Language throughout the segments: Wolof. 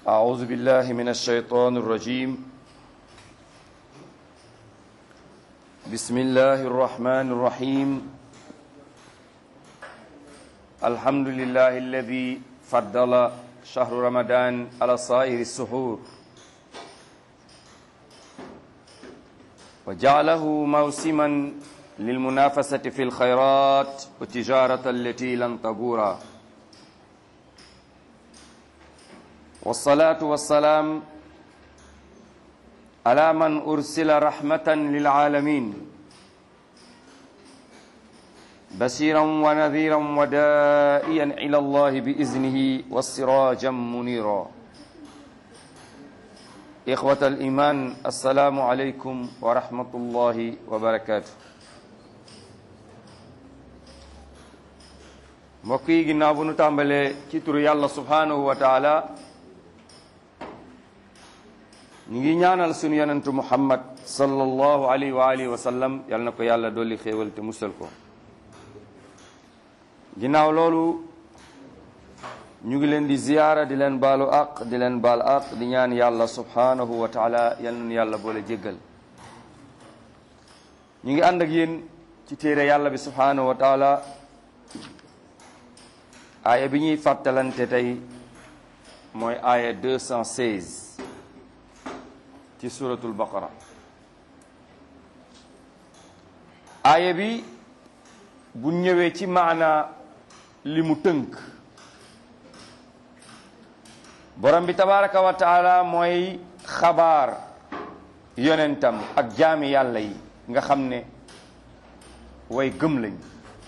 أعوذ بالله من الشيطان الرجيم بسم الله الرحمن الرحيم الحمد لله الذي فضل شهر رمضان على سائر السحور وجعله موسما للمنافسة في الخيرات والتجارة التي لن تبورا والصلاة والسلام على من أرسل رحمة للعالمين بشيرا ونذيرا ودائيا إلى الله بإذنه والسراجا منيرا إخوة الإيمان السلام عليكم ورحمة الله وبركاته mbokk yi ginnaaw bu nu tàmbalee ci turu yàlla subhanahu wa taala ñu ngi ñaanal sunu yonentu muhammad sallallahu alayhi wa alihi wa sallam yal na ko yàlla dolli xéewal te musal ko ginnaaw loolu ñu ngi leen di ziyaara di leen baalu aq di leen baal aq di ñaan yàlla subhanahu wa taala yal na yàlla boole jéggal ñu ngi ànd ak yéen ci téere yàlla bi subhanahu wa taala aaya bi ñuy fàttalante tey mooy aaya 216 ci suratul baqara aaya bi bu ñëwee ci maana li mu tënk borom bi tabaraka wa taala mooy xabaar yonentam ak jaami yàlla yi nga xam ne way gëm lañ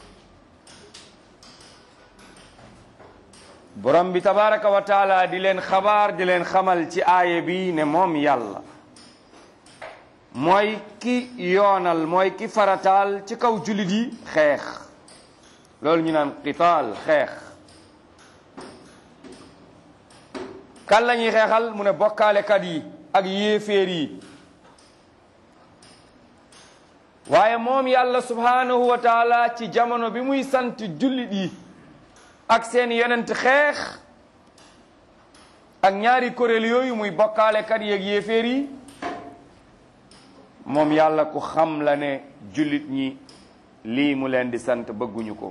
borom bi tabaraka wa taala di leen xabaar di leen xamal ci aaya bi ne moom yàlla mooy ki yoonal mooy ki farataal ci kaw jullit yi xeex loolu ñu naan qitaal xeex kan la ñuy xeexal mu ne bokkaalekat yi ak yéeféer yi waaye moom yàlla subhanahu wa taala ci jamono bi muy sant jullit yi ak seen yonent xeex ak ñaari kuréel yooyu muy bokkaalekat yi ak yéeféer yi moom yàlla ku xam la ne jullit ñi lii mu leen di sant bëgguñu ko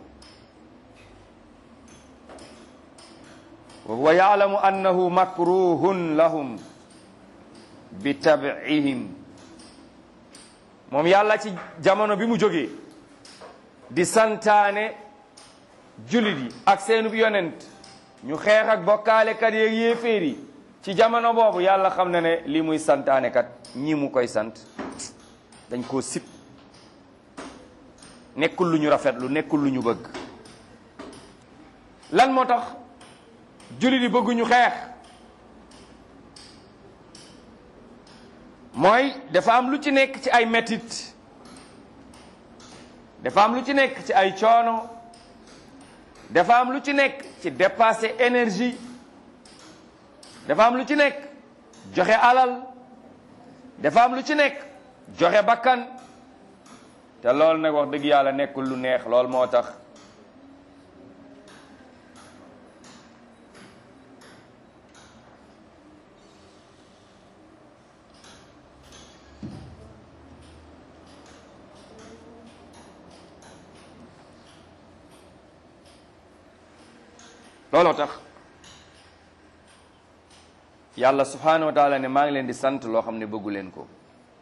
wa huwa yaalamu annahu makruhun lahum bi tab'ihim moom yàlla ci jamono bi mu jógee di santaane jullit yi ak seenub yonent ñu xeex ak bokkaalekat yeeg yéeféer yi ci jamono boobu yàlla xam na ne lii muy santaane kat ñi mu koy sant dañ koo sib nekkul lu ñu rafetlu nekkul lu ñu bëgg lan moo tax jullit yi bëgguñu xeex mooy dafa am lu ci nekk ci ay metit dafa am lu ci nekk ci ay coono dafa am lu ci nekk ci dépasser énergie dafa am lu ci nekk joxe alal dafa am lu ci nekk joxe bakkan te loolu nag wax dëgg yàlla nekkul lu neex lool moo tax looloo tax yàlla subhanahu wa taala ne maa ngi leen di sant loo xam ne bëggu leen ko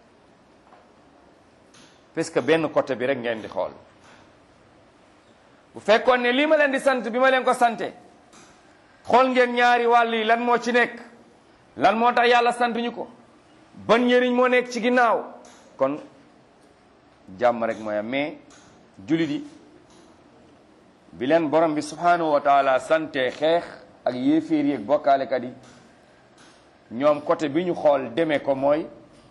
parce que benn côté bi rek ngeen di xool bu fekkoon ne lii ma leen di sant bi ma leen ko sante xool ngeen ñaari wàll yi lan moo ci nekk lan moo tax yàlla sant ñu ko ban njëriñ moo nekk ci ginnaaw kon jàmm rek mooy am mais jullit yi bi leen borom bi subhanahu wa taala sante xeex ak yéeféer yi ak bokkaalekat yi ñoom côté bi ñu xool demee ko mooy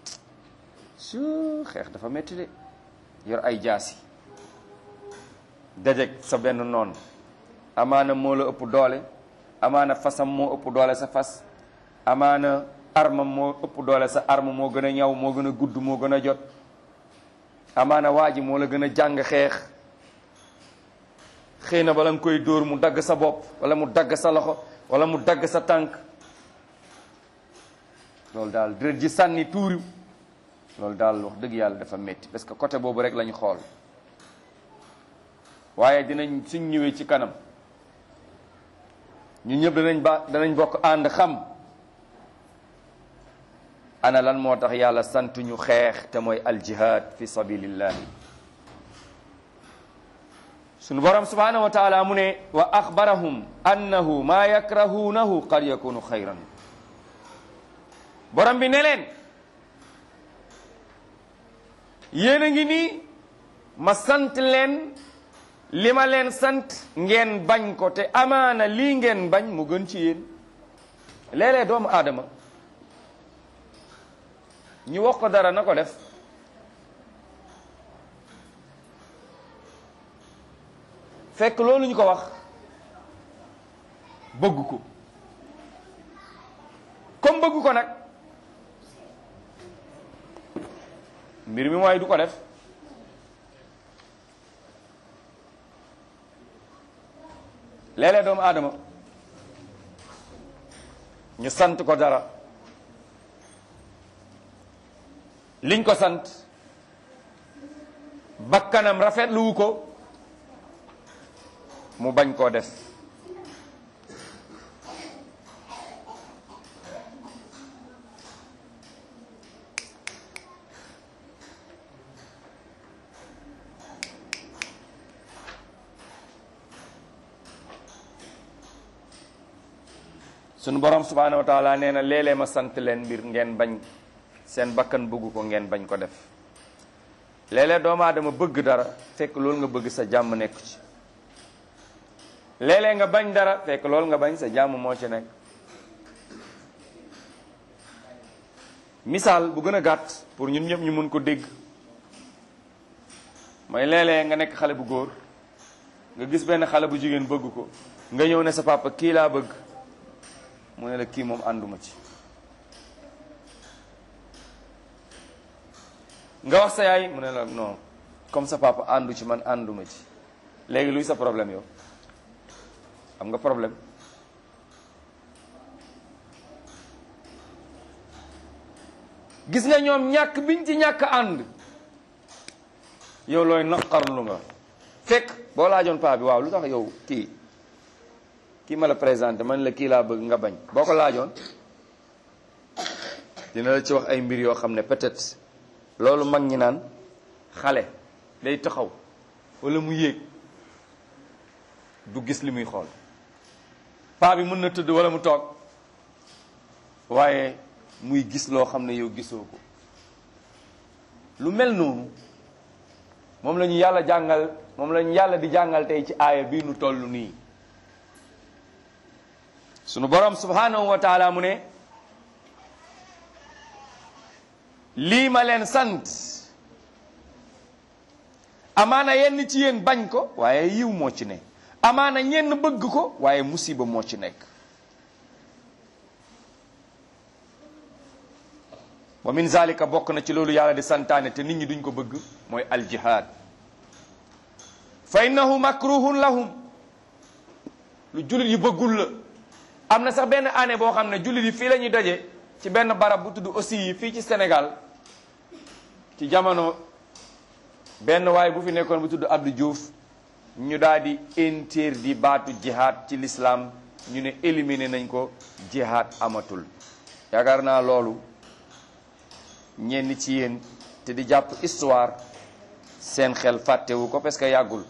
su xeex dafa métti de yor ay jaasi dajeg sa benn noon amaana moo la ëpp doole amaana fasam moo ëpp doole sa fas amaana armam moo ëpp doole sa arme moo gën a ñaw moo gën a gudd moo gën a jot amaana waa ji moo la gën a jàng xeex xëy na bala nga koy dóor mu dagg sa bopp wala mu dagg sa loxo wala mu dagg sa tànk loolu daal deret ji sànni tuuru loolu daal wax dëgg yàlla dafa métti parce que côté boobu rek lañu xool waaye dinañ suñ ñëwee ci kanam ñu ñëpp danañ ba danañ bokk ànd xam ana lan moo tax yàlla sant ñu xeex te mooy aljihad fi sabilillahi sunu borom subhanahu wa taala mu ne wa axbarahum annahu maa yakrahuunahu qad yakunu xayran borom bi ne leen yéen a ngi nii ma sant leen li ma leen sant ngeen bañ ko te amaana lii ngeen bañ mu gën ci yéen léeg-léeg doomu aadama ñu wax ko dara na ko def fekk loolu ñu ko wax bëgg ko comme bëgg ko nag mbir mi mooy du ko def léeg-léeg doomu aadama ñu sant ko dara liñ ko sant bakkanam rafetluwu ko mu bañ koo def sunu borom subhanahu wa taala nee na léeg-léeg ma sant leen mbir ngeen bañ seen bakkan bëgg ko ngeen bañ ko def léeg-léeg doomu aadama bëgg dara fekk loolu nga bëgg sa jàmm nekk ci léeg-léeg nga bañ dara fekk loolu nga bañ sa jàmm moo ci nekk misaal bu gën a gàtt pour ñun ñëpp ñu mun ko dégg mooy léeg-léeg nga nekk xale bu góor nga gis benn xale bu jigéen bëgg ko nga ñëw ne sa papa kii laa bëgg mu ne la kii moom ànduma ci nga wax sa yaay mu ne la non comme sa papa àndu ci man ànduma ci léegi luy sa problème yow am nga problème gis nga ñoom ñàkk biñ ci ñàkk ànd yow looy naqarlu nga fekk boo laajoon paa bi waaw lu tax yow kii kii ma la présenté man la kii laa bëgg nga bañ boo ko laajoon dina la ci wax ay mbir yoo xam ne peut-être loolu mag ñi naan xale day taxaw walla mu yéeg du gis li muy xool paa bi mën na tëdd walla mu toog waaye muy gis loo xam ne yow gisoo ko lu mel noonu moom la ñu yàlla jàngal moom la ñu yàlla di jàngal tey ci aaya bii nu toll nii sunu borom subhanahu wa taala mu ne lii ma leen sant amaana yenn ci yéen bañ ko waaye yiw moo ci ne amaana ñenn bëgg ko waaye musiba moo ci nekk wa min zalika bokk na ci loolu yàlla di santaane te nit ñi duñ ko bëgg mooy aljihad fa innahu makruhun lahum lu jullit yi bëggul la am na sax benn année boo xam ne jullit yi fii la ñuy daje ci benn barab bu tudd aussi yi fii ci Sénégal ci jamono benn waay bu fi nekkoon bu tudd Abdou Diouf ñu daal di interdit baatu jihad ci l'islam ñu ne éliminer nañ ko jihad amatul yaakaar naa loolu ñenn ci yéen te di jàpp histoire seen xel fàttewu ko parce que yàggul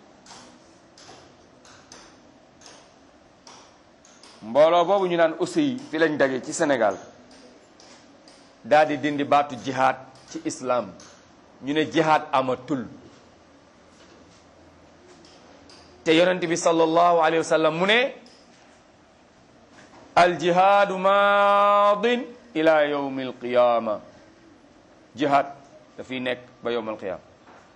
mbooloo boobu ñu naan aussi fi lañ daje ci Sénégal daal di dindi baatu jihad ci islam ñu ne jihad amatul te yonent bi sallallahu alayhi wa sallam mu ne al jihaadu maadin ila yawmi al qiyama jihad dafiy nekk ba yawm al qiyama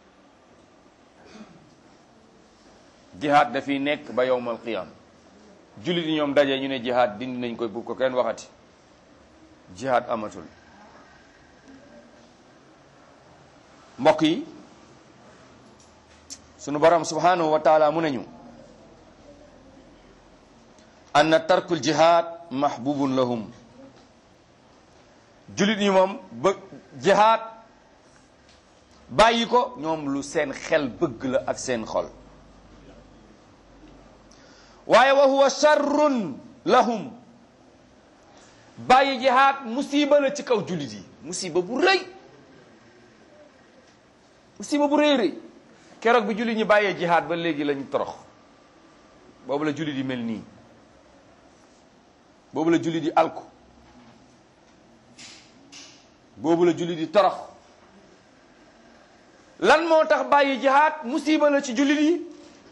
jihad dafiy nekk ba yawm al qiyama jullit yi ñoom daje ñu ne jihad dindi nañ koy bu ko kenn waxati jihad amatul mbokk yi sunu borom subhanahu wa taala mu nañu anna tarkul jihad mahbubun lahum jullit ñi moom ba jihaad bàyyi ko ñoom lu seen xel bëgg la ak seen xol waaye wa huwa sharrun lahum bàyyi jihaad musiba la ci kaw jullit yi musiba bu rëy musiba bu rëy rëy keroog bi jullit ñi bàyyee jihaad ba léegi lañ torox boobu la jullit yi mel nii boobu la jullit yi alku boobu la jullit yi torox lan moo tax bàyyi jihaad musiba la ci jullit yi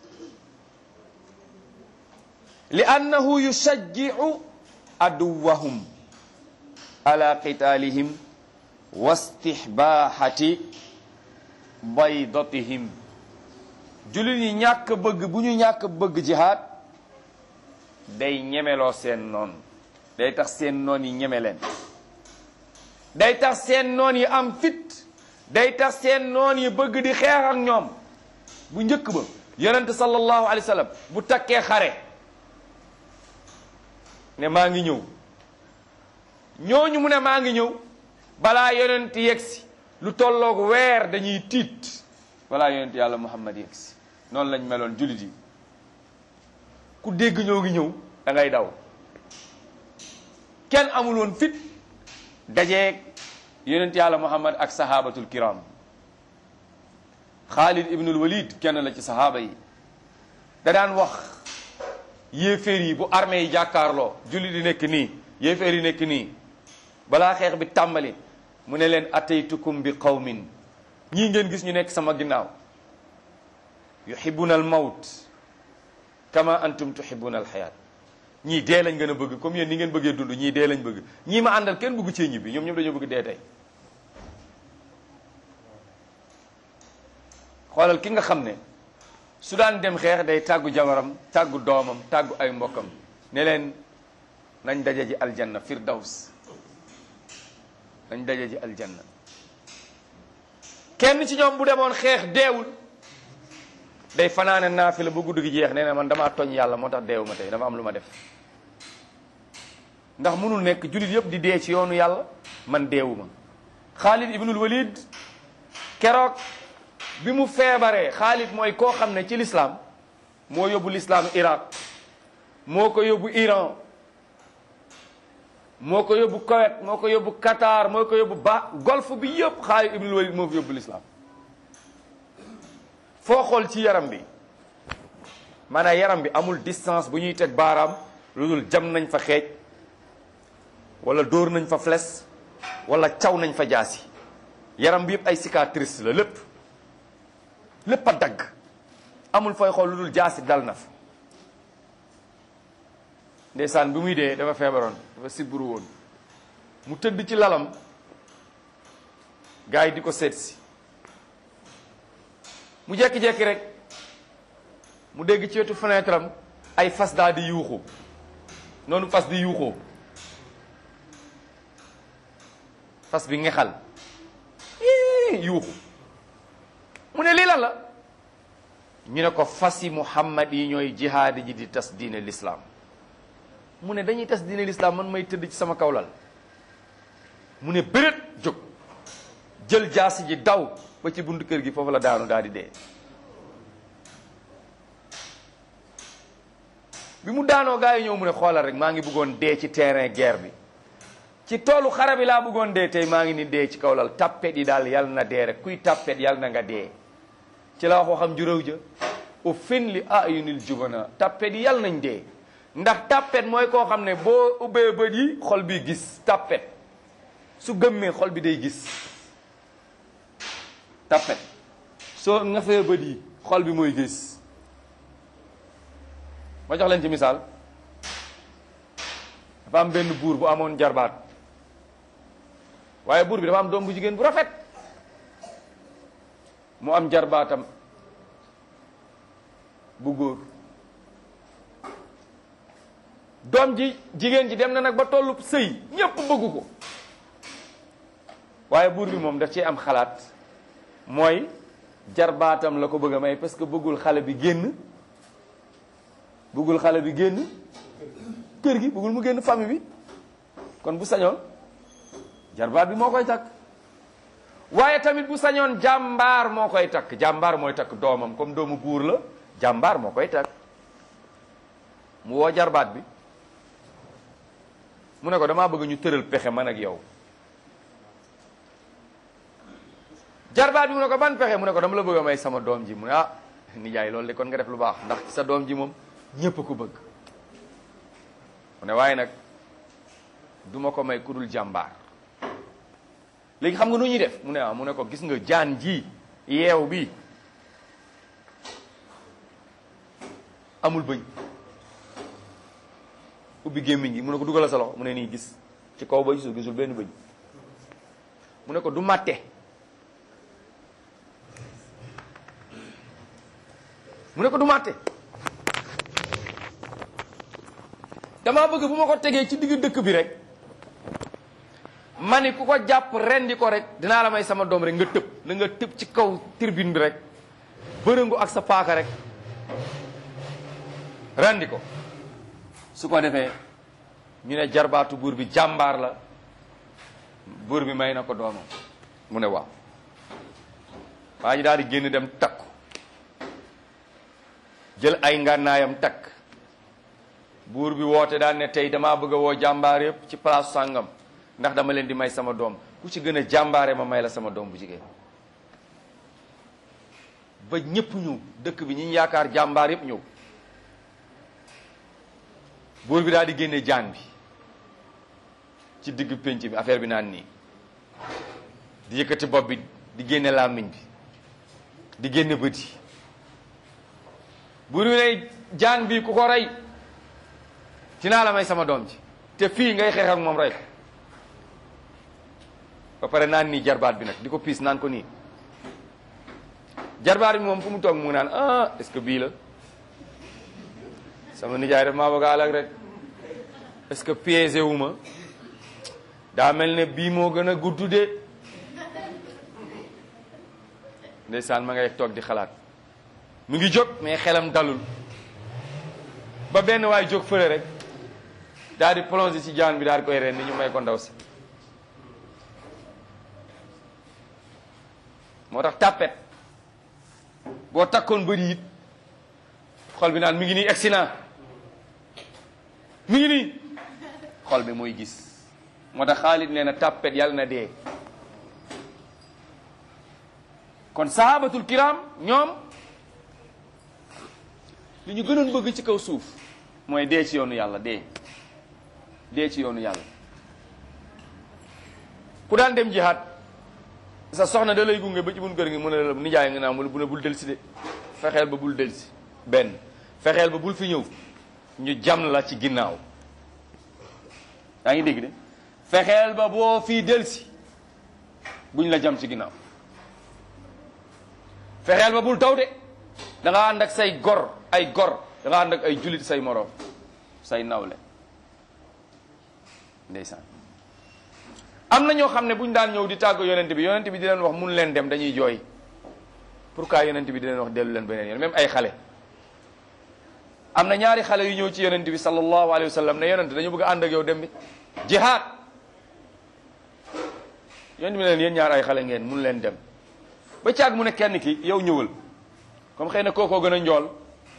li annahu yushajji'u aduwahum ala qitaalihim wa istihbaahati baydatihim jullit yi ñàkk bëgg bu ñu ñàkk bëgg jihaad day ñemeloo seen noon day tax seen noon yi ñeme leen day tax seen noon yi am fit day tax seen noon yi bëgg di xeex ak ñoom bu njëkk ba yonent sallallahu alayhi wa sallam bu takkee xare ne maa ngi ñëw ñooñu mu ne maa ngi ñëw balaa yonent yegsi lu tolloog weer dañuy tiit balaa yonent yàlla muhammad yegsi noonu lañ meloon jullit yi ku dégg ñoo ngi ñëw da ngay daw kenn amul woon fit dajeeg yonent yàlla muhammad ak sahabatul kiram xaalid ibnul walid kenn la ci sahaaba yi da daan wax yéeféer yi bu armée yi jàkkaarloo jullit yi nekk nii yéeféer yi nekk nii balaa xeex bi tàmbali mu ne leen ataytukum bi qawmin ñii ngeen gis ñu nekk sama ginnaaw yuhibbuna al mawt kama antum tuhibbuna al xayaat ñii dee lañ gën a bëgg comme yéen ni ngeen bëggee dund ñii dee lañ bëgg ñii ma àndal kenn bëggu cee ñibbi ñoom ñoom dañoo bëgg dee tey xoolal ki nga xam ne su daan dem xeex day tàggu jabaram tàggu doomam tàggu ay mbokkam ne leen nañ daje ji aljanna firdaws nañ daje ji aljanna kenn ci ñoom bu demoon xeex deewul day fanaane naafila ba guddi gi jeex nee na man damaa toñ yàlla moo tax deewu ma tey dama am lu ma def ndax mënul nekk jullit yëpp di dee ci yoonu yàlla man deewu ma Xaalid ibnul Walid keroog bi mu feebaree Xaalid mooy koo xam ne ci lislaam moo yóbbu lislaam Iraq moo ko yóbbu Iran moo ko yóbbu Koweït moo ko yóbbu Qatar moo ko yóbbu ba golfe bi yëpp Xaalid ibnul Walid moo fi yóbbu lislaam foo xool ci yaram bi maanaam yaram bi amul distance bu ñuy teg baaraam lu dul jam nañ fa xeej wala dóor nañ fa flèche wala caw nañ fa jaasi yaram bi yëpp ay cicatrice la lépp lépp a dagg amul fooy xool lu dul jaasi dal na fa ndeysaan bi muy dee dafa feebaroon dafa sibbiru woon mu tëdd ci lalam gars yi di ko seet si mu jekki-jekki rek mu dégg ci wetu fenêtre am ay fas daal di yuuxu noonu fas di yuuxoo fas bi ngexal yuuxu mu ne lii lan la ñu ne ko fas yi muhammad yi ñooy jihaadi ji di tas diine l'islam mu ne dañuy tas diine l'islam man may tëdd ci sama kawlal mu ne bërét jóg jël jaasi ji daw ba ci buntu kër gi foofu la daanu daal di dee bi mu daanoo gaa yi ñëw mu ne xoolal rek maa ngi bëggoon dee ci terrain guerre bi ci toolu xare bi laa bëggoon dee tey maa ngi ni dee ci kaw lal tappet yi daal yal na dee rek kuy tappet yal na nga dee ci la wax waxam juróow ja u fin li ayunil jubana tappet yi yal nañ dee ndax tappet mooy koo xam ne boo ubbee bët yi xol bi gis tappet su gëmmee xol bi day gis tappet soo nga fee bët yi xol bi mooy gis ma jox leen ci misaal dafa am benn buur bu amoon jarbaat waaye buur bi dafa am doom bu jigéen bu rafet mu am jarbaatam bu góor doom ji jigéen ji dem na nag ba tollu sëy ñépp bëggu ko waaye buur bi moom daf ci am xalaat mooy jarbaatam la ko bëgg a may parce que bëggul xale bi génn bëggul xale bi génn kër gi bëggul mu génn famille bi kon bu sañoon jarbaat bi moo koy takk waaye tamit bu sañoon jàmbaar moo koy takk jàmbaar mooy takk doomam comme doomu buur la jàmbaar moo koy takk mu woo jarbaat bi mu ne ko damaa bëgg ñu tëral pexe man ak yow jarbaat bi mu ne ko ban pexe mu ne ko dama la bëgg a may sama doom ji mu ne ah nijaay loolu de kon nga def lu baax ndax sa doom ji moom ñépp a ko bëgg mu ne waaye nag duma ko may ku dul jàmbaar léegi xam nga nu ñuy def mu ne ah mu ne ko gis nga jaan ji yeew bi amul bëñ ubbi gémmiñ gi mu ne ko dugalal sa loxo mu ne nii gis ci kaw ba gisul gisul benn bëñ mu ne ko du màtte mu ne ko du màtte damaa bëgg bu ma ko tegee ci digg dëkk bi rek ma ni ku ko jàpp rendi ko rek dinaa la may sama doom rek nga tëb na nga tëb ci kaw tribune bi rek bërëngu ak sa paaka rek rendi ko su ko defee ñu ne jarbaatu buur bi jàmbaar la buur bi may na ko doomam mu ne waaw waa ji daal di génn dem takku jël ay ngànnaayam takk buur bi woote daan ne tey damaa bëgg a woo jàmbaar yëpp ci place sàngam ndax dama leen di may sama doom ku ci gën a jàmbaare ma may la sama doom bu jigéen ba ñëpp ñëw dëkk bi ñi yaakaar jàmbaar yëpp ñëw buur bi daal di génne jaan bi ci digg pénc bi affaire bi naan nii di yëkkati bopp bi di génne làmmiñ bi di génne bët yi buur bi ne jaan bi ku ko rey dinaa la may sama doom ji te fii ngay xeex ak moom rey ko ba pare naan nii jarbaat bi nag di ko piis naan ko nii jarbaat bi moom fu mu toog mu ngi naan ah est-ce que bii la sama nijaay def maa bëgg a alag rek est-ce que piégé wu ma daa mel ne bii moo gën a gudd de ndeysaan ma ngay toog di xalaat mu ngi jóg mais xelam dalul ba benn waay jóg fële rek daal di plongé ci jaan bi daal di koy ren ni ñu may ko ndaw si moo tax tàppet boo takkoon bëri it xol bi naan mi ngi nii egsi naa mi ngi nii xol bi mooy gis moo tax Xaalid nee na tàppet yàlla na dee kon sahabatul kiram ñoom li ñu gënoon bëgg ci kaw suuf mooy dee ci yoonu yàlla dee dee ci yoonu yàlla ku daan dem jihaad sa soxna da lay gunge ba ci bun kër ngi mu ne la nijaay nga naa mu bu ne bul delsi de fexeel ba bul delsi benn fexeel ba bul fi ñëw ñu jam la ci ginnaaw yaa ngi dégg de fexeel ba boo fii delsi buñ la jam ci ginnaaw fexeel ba bul taw de da nga ànd ak say gor ay gor da nga ànd ak ay julit say moroom say nawle ndeysaan am na ñoo xam ne bu ñu daan ñëw di tàgg yonent bi yonent bi di leen wax mun leen dem dañuy jooy pourquoi yonent bi di leen wax dellu leen beneen yoon même ay xale am na ñaari xale yu ñëw ci yonent bi sallallahu alayhi wa sallam ne yonent dañu bëgg a ànd ak yow dem bi jihaad yonent bi ne leen yéen ñaar ay xale ngeen mun leen dem ba caag mu ne kenn ki yow ñëwal comme xëy na kookoo gën a njool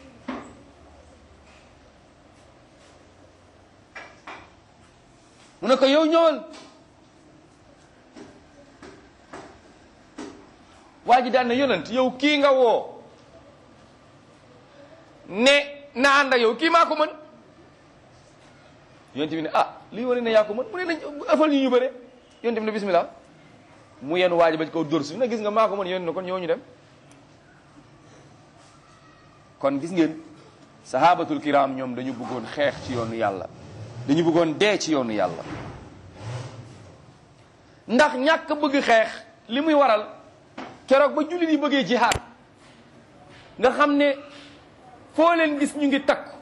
mu ne ko yow ñëwal waa ji daan na yonent yow kii nga woo ne na ànd ak yow kii maa ko mën yonent bi ne ah lii wane ne yaa ko mën mu ne nañ ëffal ñu ñu bëre yonent bi ne bismillah mu yenn waa ji ba ci kaw dóor su ne gis nga maa ko mën yonent ne kon ñoo ñu dem kon gis ngeen sahabatul kiram ñoom dañu bëggoon xeex ci yoonu yàlla dañu bëggoon dee ci yoonu yàlla ndax ñàkk bëgg xeex li muy waral keroog ba jullit yi bëggee jihaad nga xam ne foo leen gis ñu ngi takku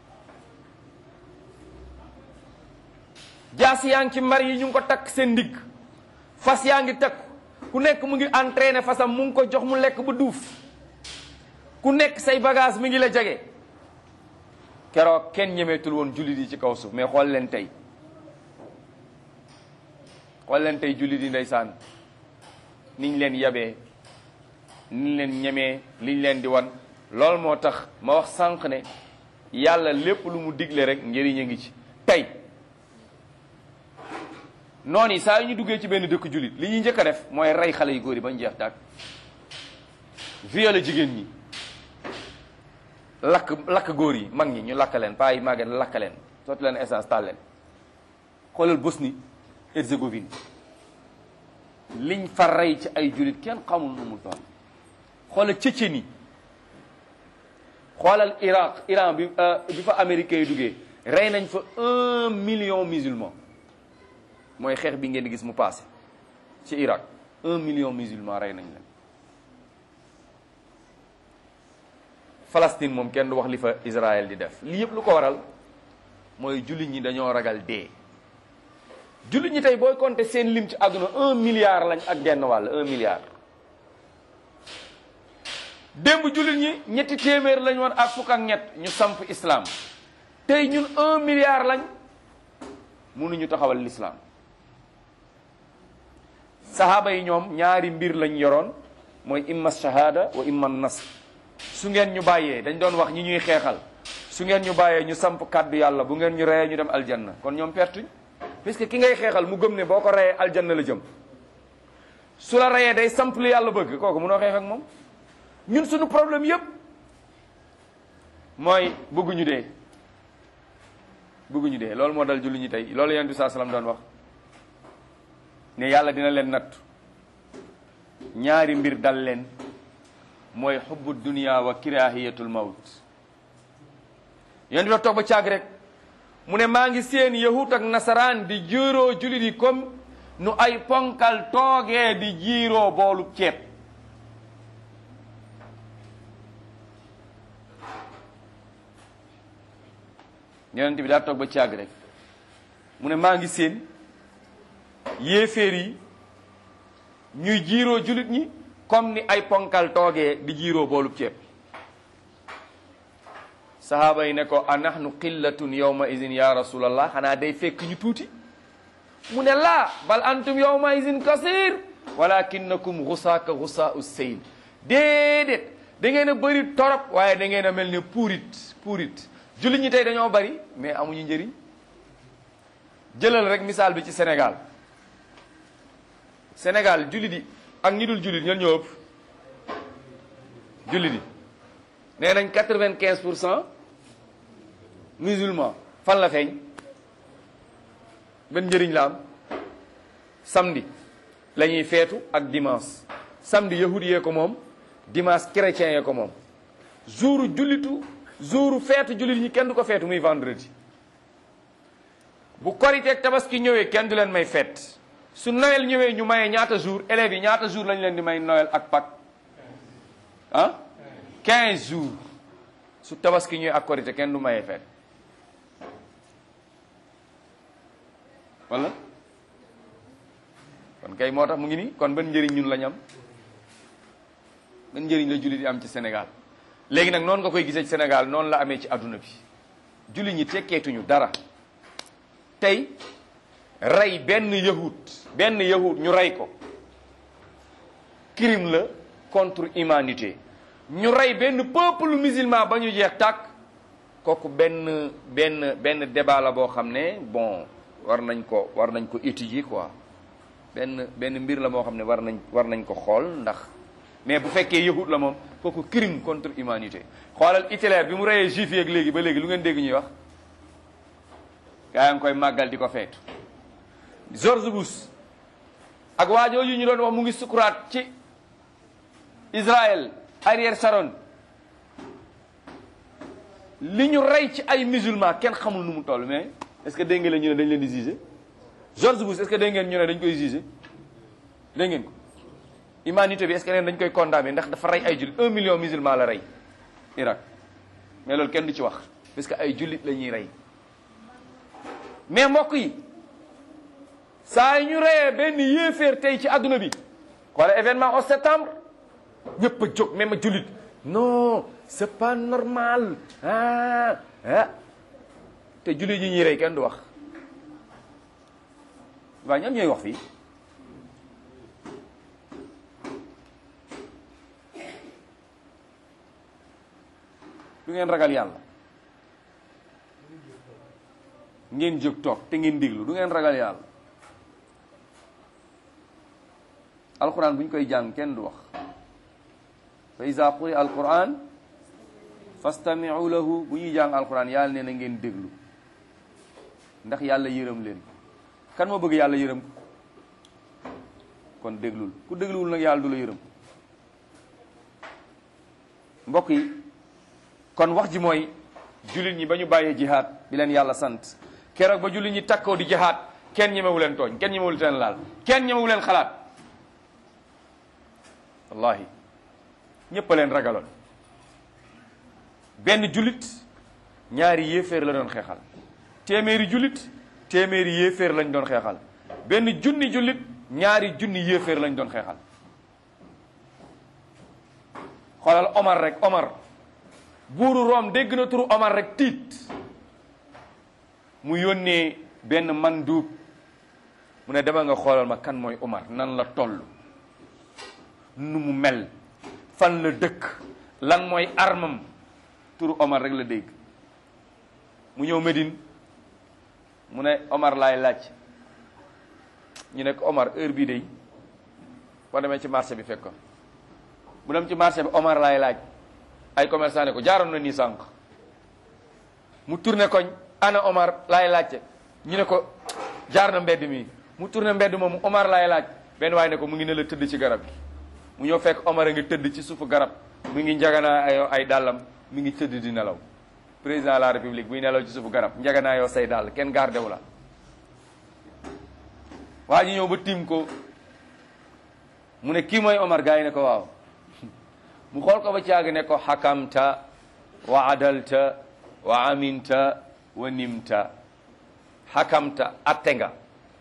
jaas yaa ngi ci mbar yi ñu ngi ko takk seen ndigg fas yaa ngi takku ku nekk mu ngi entraîné fasam mu ngi ko jox mu lekk ba duuf ku nekk say bagage mi ngi la jege keroog kenn ñemeetul woon jullit yi ci kaw suuf mais xool leen tey xool leen tey jullit yi ndeysaan niñ leen yabee niñ leen ñemee liñ leen di wan loolu moo tax ma wax sànq ne yàlla lépp lu mu digle rek njëriñ a ngi ci tey noonu yi saa yu ñu duggee ci benn dëkk jullit li ñuy njëkk a def mooy rey xale yu góor yi bañ jeex tàkk violé jigéen ñi lakk lakk góor yi mag ñi ñu lakk leen paa yi màggee lakk leen sotti leen essence taal leen xoolal Bosnie Herzégovine liñ fa rey ci ay jullit kenn xamul nu mu toll xoolal Tchétchénie xoolal Irak Iran bi bi fa américains yi duggee rey nañ fa un million musulman mooy xeex bi ngeen di gis mu passé ci Irak un million musulman rey nañ leen Palestine moom kenn du wax li fa Israël di def li yëpp lu ko waral mooy jullit ñi dañoo ragal dee jullit ñi tey booy compter seen lim ci àdduna un milliard lañ ak genn wàll un milliard démb jullit ñi ñetti téeméer lañ woon ak fukk ak ñett ñu samp islam tey ñun un milliard lañ mënuñu taxawal l'islam sahaaba yi ñoom ñaari mbir lañ yoroon mooy imma shahada wa imma nasr su ngeen ñu bàyyee dañ doon wax ñi ñuy xeexal su ngeen ñu bàyyee ñu samp kàddu yàlla bu ngeen ñu reyee ñu dem aljanna kon ñoom pertuñ puisque ki ngay xeexal mu gëm ne boo ko reyee aljanna la jëm su la reyee day samp lu yàlla bëgg kooku mënoo xeex ak moom ñun suñu problème yépp mooy bëgguñu dee bëgguñu dee loolu moo dal julli ñi tey loolu yonent bi saa salaam doon wax ne yàlla dina leen natt ñaari mbir dal leen mooy xubbu dunia wa kirahiyatul mawt yonent bi toog ba caag rek mu ne maa ngi seen yahut ak nasaraan di jiiroo jullit yi comme nu ay ponkal toogee di jiiroo boolu ceeb yonent bi daa toog ba caag rek mu ne maa ngi seen yéeféer yi ñuy jiiroo jullit ñi comme ni ay ponkal toogee di jiiroo boolub ceeb sahaaba yi ne ko a nahnu qillatun yawma idin ya rasulallah xanaa day fekk ñu tuuti mu ne laa bal antum yawma idin kasir walakinakum gusaaka gusaau seyl déedéet da ngeen a bëri torop waaye da ngeen a mel ne puurit puurit jullit ñi tey dañoo bari mais amuñu njëriñ jëlal rek misaal bi ci Sénégal Sénégal jullit yi ak ñi dul jullit ñan ñoo ëpp jullit yi nee nañ quatre-vingt-quinze pour cent musulman fan la feeñ benn njëriñ la am samedi la ñuy feetu ak dimanche samedi yahudi yee ko moom dimanche chrétien yee ko moom jour jullitu jour feetu jullit ñi kenn du ko feetu muy vendredi bu korite ak tabaski ñëwee kenn du leen may feet su Noël ñëwee ñu maye ñaata jour élèves yi ñaata jour lañ leen di may Noël ak Pâques ah 15 jours su tabaski ñëwee ak korite kenn du maye feet wala kon kay moo tax mu ngi nii kon ban njëriñ ñun lañ am ban njëriñ la jullit yi am ci Sénégal léegi nag noonu nga koy gisee ci Sénégal noonu la amee ci adduna bi jullit ñi tekkeetuñu dara tey rey benn yahut benn yahut ñu rey ko crime la contre humanité ñu rey benn peuple musulman ba ñu jeex tàkk kooku benn benn benn débat la boo xam ne bon war nañ ko war nañ ko étudier quoi benn benn mbir la moo xam ne war nañ war nañ ko xool ndax mais bu fekkee yahut la moom kooku crime contre humanité xoolal Hitler bi mu reyee juif yi ak léegi ba léegi lu ngeen dégg ñuy wax gaa ngi koy màggal di ko feetu George Bush ak waajooju ñu doon wax mu ngi sukuraat ci Israël Ariel Sharon li ñu rey ci ay musulman kenn xamul nu mu toll mais est-ce que dégg ngeen ñu ne dañ leen di juger George Bush est-ce que dégg ngeen ñu ne dañ koy juger dégg ngeen ko humanité bi est-ce que neen dañ koy condamné ndax dafa rey ay jullit un million musulman la rey Irak mais loolu kenn du ci wax parce que ay jullit la ñuy rey mais mbokk yi saa yi ñu reyee benn yéeféer tey ci adduna bi wala événement au septembre ñëpp a jóg même a jullit non c'est pas normal ah ah te jullit yi ñuy rey kenn du wax waaw ñoom ñooy wax fii du ngeen ragal yàlla ngeen jóg toog te ngeen déglu du ngeen ragal yàlla alquran bu ñu koy jàng kenn du wax fa iza quri alquran fastami'u lahu bu ñuy jàng alquran yàlla nee na ngeen déglu ndax yàlla yërëm leen kan moo bëgg yàlla yërëm ko kon déglul ku dégluwul nag yàlla du la yërëm mbokk yi kon wax ji mooy jullit ñi ba ñu bàyyee jihaad bi leen yàlla sant keroog ba jullit ñi takkoo di jihaad kenn ñemewu leen tooñ kenn ñemewu leen laal kenn ñemewu leen xalaat wallahi ñépp a leen ragaloon benn jullit ñaari yéeféer la doon xeexal téeméeri jullit téeméeri yéeféer lañ doon xeexal benn junni jullit ñaari junni yéeféer lañ doon xeexal xoolal Omar rek Omar buuru Room dégg na turu Omar rek tiit mu yónnee benn manduub mu ne dama nga xoolal ma kan mooy Omar nan la toll nu mu mel fan la dëkk lan mooy armam turu Omar rek la dégg mu ñëw Médine mu ne Omar laay laaj ñu ne ko Omar heure bii de boo demee ci marché bi fekk ko bu dem ci marché bi Omar laay laaj ay commerçant ne ko jaaroon na nii sànq mu tourné koñ ana Omar laay laajte ñu ne ko jaar na mbedd mi mu tourné mbedd moomu Omar laay laaj benn waaye ne ko mu ngi ne la tëdd ci garab gi mu ñëw fekk Omar a ngi tëdd ci suufu garab mu ngi njaganaa ay ay dàllam mi ngi tëdd di nelaw président de la république buy nelaw ci suufu garab njaganaa yoo say dàll kenn gardé wu la waa ji ñëw ba tiim ko mu ne kii mooy Omar gars yi ne ko waaw mu xool ko ba caag ne ko xakamta wa adalta wa aminta wa nimta xakamta atte nga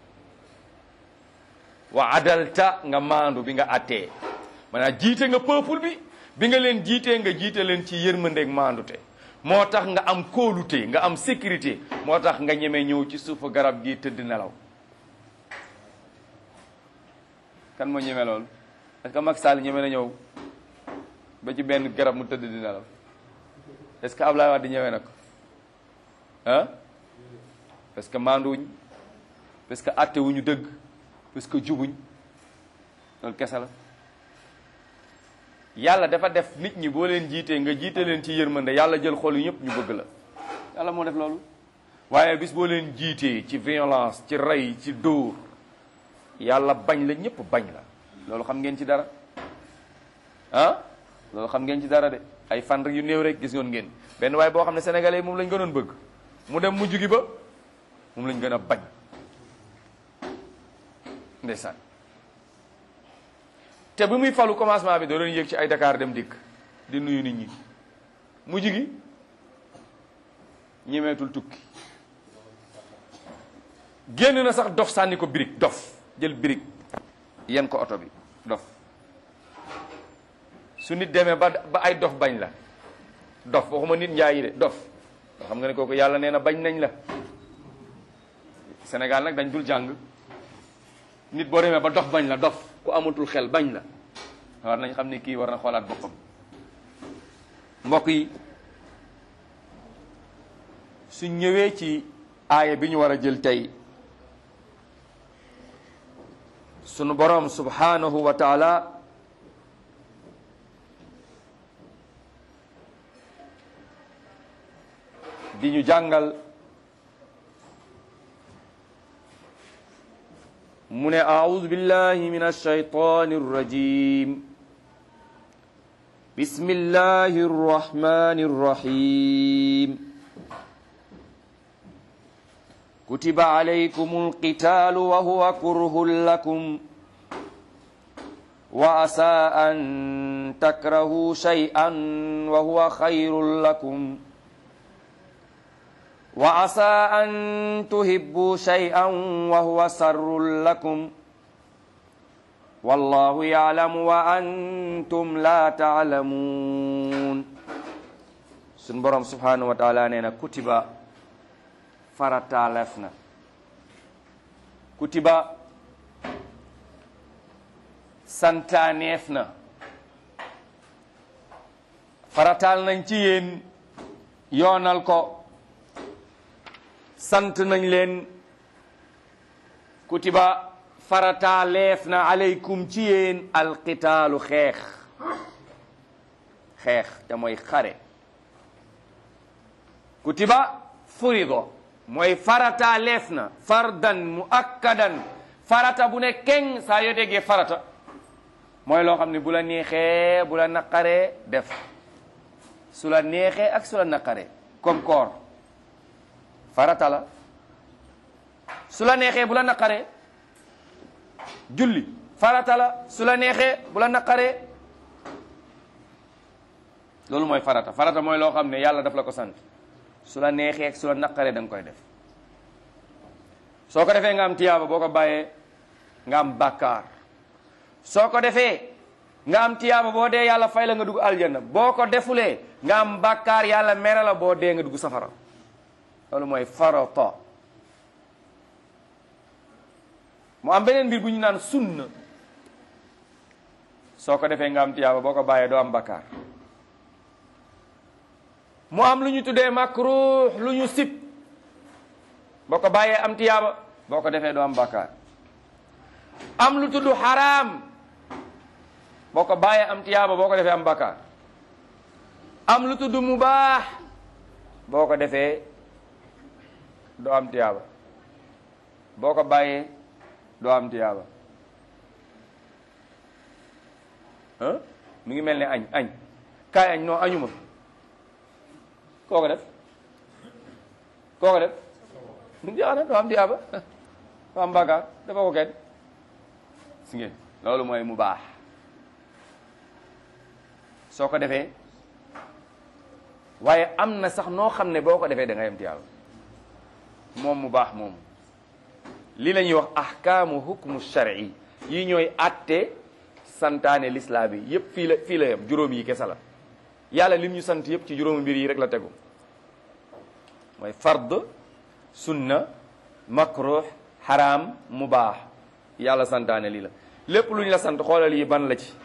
wa adalta nga maandu bi nga attee maanaam jiite nga peuple bi bi nga leen jiitee nga jiite leen ci yërmandeeg maandute moo tax nga am kóolute nga am sécurité moo tax nga ñeme ñëw ci suufu garab gi tëdd nelaw kan moo ñeme loolu est-ce que Macky Sall ñeme na ñëw ba ci benn garab mu tëdd di nelaw est-ce que Ablaye Wade ñeme na ko ah parce que maanduwuñ parce que atte wuñu dëgg parce que jubuñ loolu kese la yàlla dafa def nit ñi boo leen jiitee nga jiite leen ci yërmande yàlla jël xol yu ñëpp ñu bëgg la yàlla moo def loolu waaye bis boo leen jiitee ci violence ci rey ci dóor yàlla bañ la ñëpp bañ la loolu xam ngeen ci dara ah loolu xam ngeen ci dara de ay fan yu néew rek gis ngoon ngeen benn waaye boo xam ne sénégalais yi moom lañ gënoon bëgg mu dem mujj gi ba moom lañ gën a bañ ndeysaan te bi muy falu commencement bi da doon yéeg ci ay Dakar dem dikk di nuyu nit ñi mujj gi ñemeetul tukki génn na sax dof sànni ko birig dof jël birig yen ko oto bi dof su nit demee ba ba ay dof bañ la dof waxuma nit njaay yi de dof nga xam nga ne kooku yàlla nee na bañ nañ la Sénégal nag dañ dul jàng nit boo demee ba dof bañ la dof ku amatul xel bañ la war nañ xam ne kii war na xoolaat boppam mbokk yi su ñëwee ci aaya bi ñu war a jël tey sunu boroom subhanahu wa taala di ñu jàngal mu ne aaudu billahi min alshaytani arrajim bismillahi arrahmani arrahim كتب عليكم القتال وهو كره لكم وعسى أن تكرهوا شيئا وهو خير لكم وعسى أن تحبوا شيئا وهو سر لكم والله يعلم وأنتم لا تعلمون سنبرم سبحانه وتعالى نينا كتب farataaleef na kutiba santaaneef na farataal nañ ci yéen yoonal ko sant nañ leen kutiba farataaleef na aleykum ci yéen alqitaalu xeex xeex te mooy xare kutiba furido mooy farataaleef na fardan muakkadan farata bu ne keng saa yoo déggee farata mooy loo xam ne bu la neexee bu la naqaree def su la neexee ak su la naqaree comme koor farata la su la neexee bu la naqaree julli farata la su la neexee bu la naqaree loolu mooy farata farata mooy loo xam ne yàlla daf la ko sant su la neexee ak su la naqaree da nga koy def soo ko defee nga am tiyaaba boo ko bàyyee nga am bàkkaar soo ko defee nga am tiyaaba boo dee yàlla fay la nga dugg aljanna boo ko defulee nga am bàkkaar yàlla mere la boo dee nga dugg safara loolu mooy farata mu am beneen mbir bu ñu naan sunna soo ko defee nga am tiyaaba boo ko bàyyee doo am bàkkaar mu am lu ñu tuddee makruh lu ñu sib boo ko bàyyee am tiyaaba boo ko defee doo am bàkkaar am lu tudd xaraam boo ko bàyyee am tiyaaba boo ko defee am bàkkaar am lu tudd mubaax boo ko defee doo am tiyaaba boo ko bàyyee doo am tiyaaba ah mu ngi mel ne añ añ kaay añ non añuma koo ko def koo ko def jeex na doo am tiyaaba doo am bàkkaar dafa ko kenn si ngeen loolu mooy mu baax soo ko defee waaye am na sax noo xam ne boo ko defee da ngay am tiyaaba moom mu baax moom lii la ñuy wax ahkaamu hukmu shar'i yi ñooy atte santaane lislaam yi yépp fii la fii la yam juróom yi kese la yàlla lim ñu sant yépp ci juróomi mbir yi rek la tegu mooy fard sunna makruh haram mubaax yàlla santaane lii la lépp lu ñu la sant xoolal yi ban la ci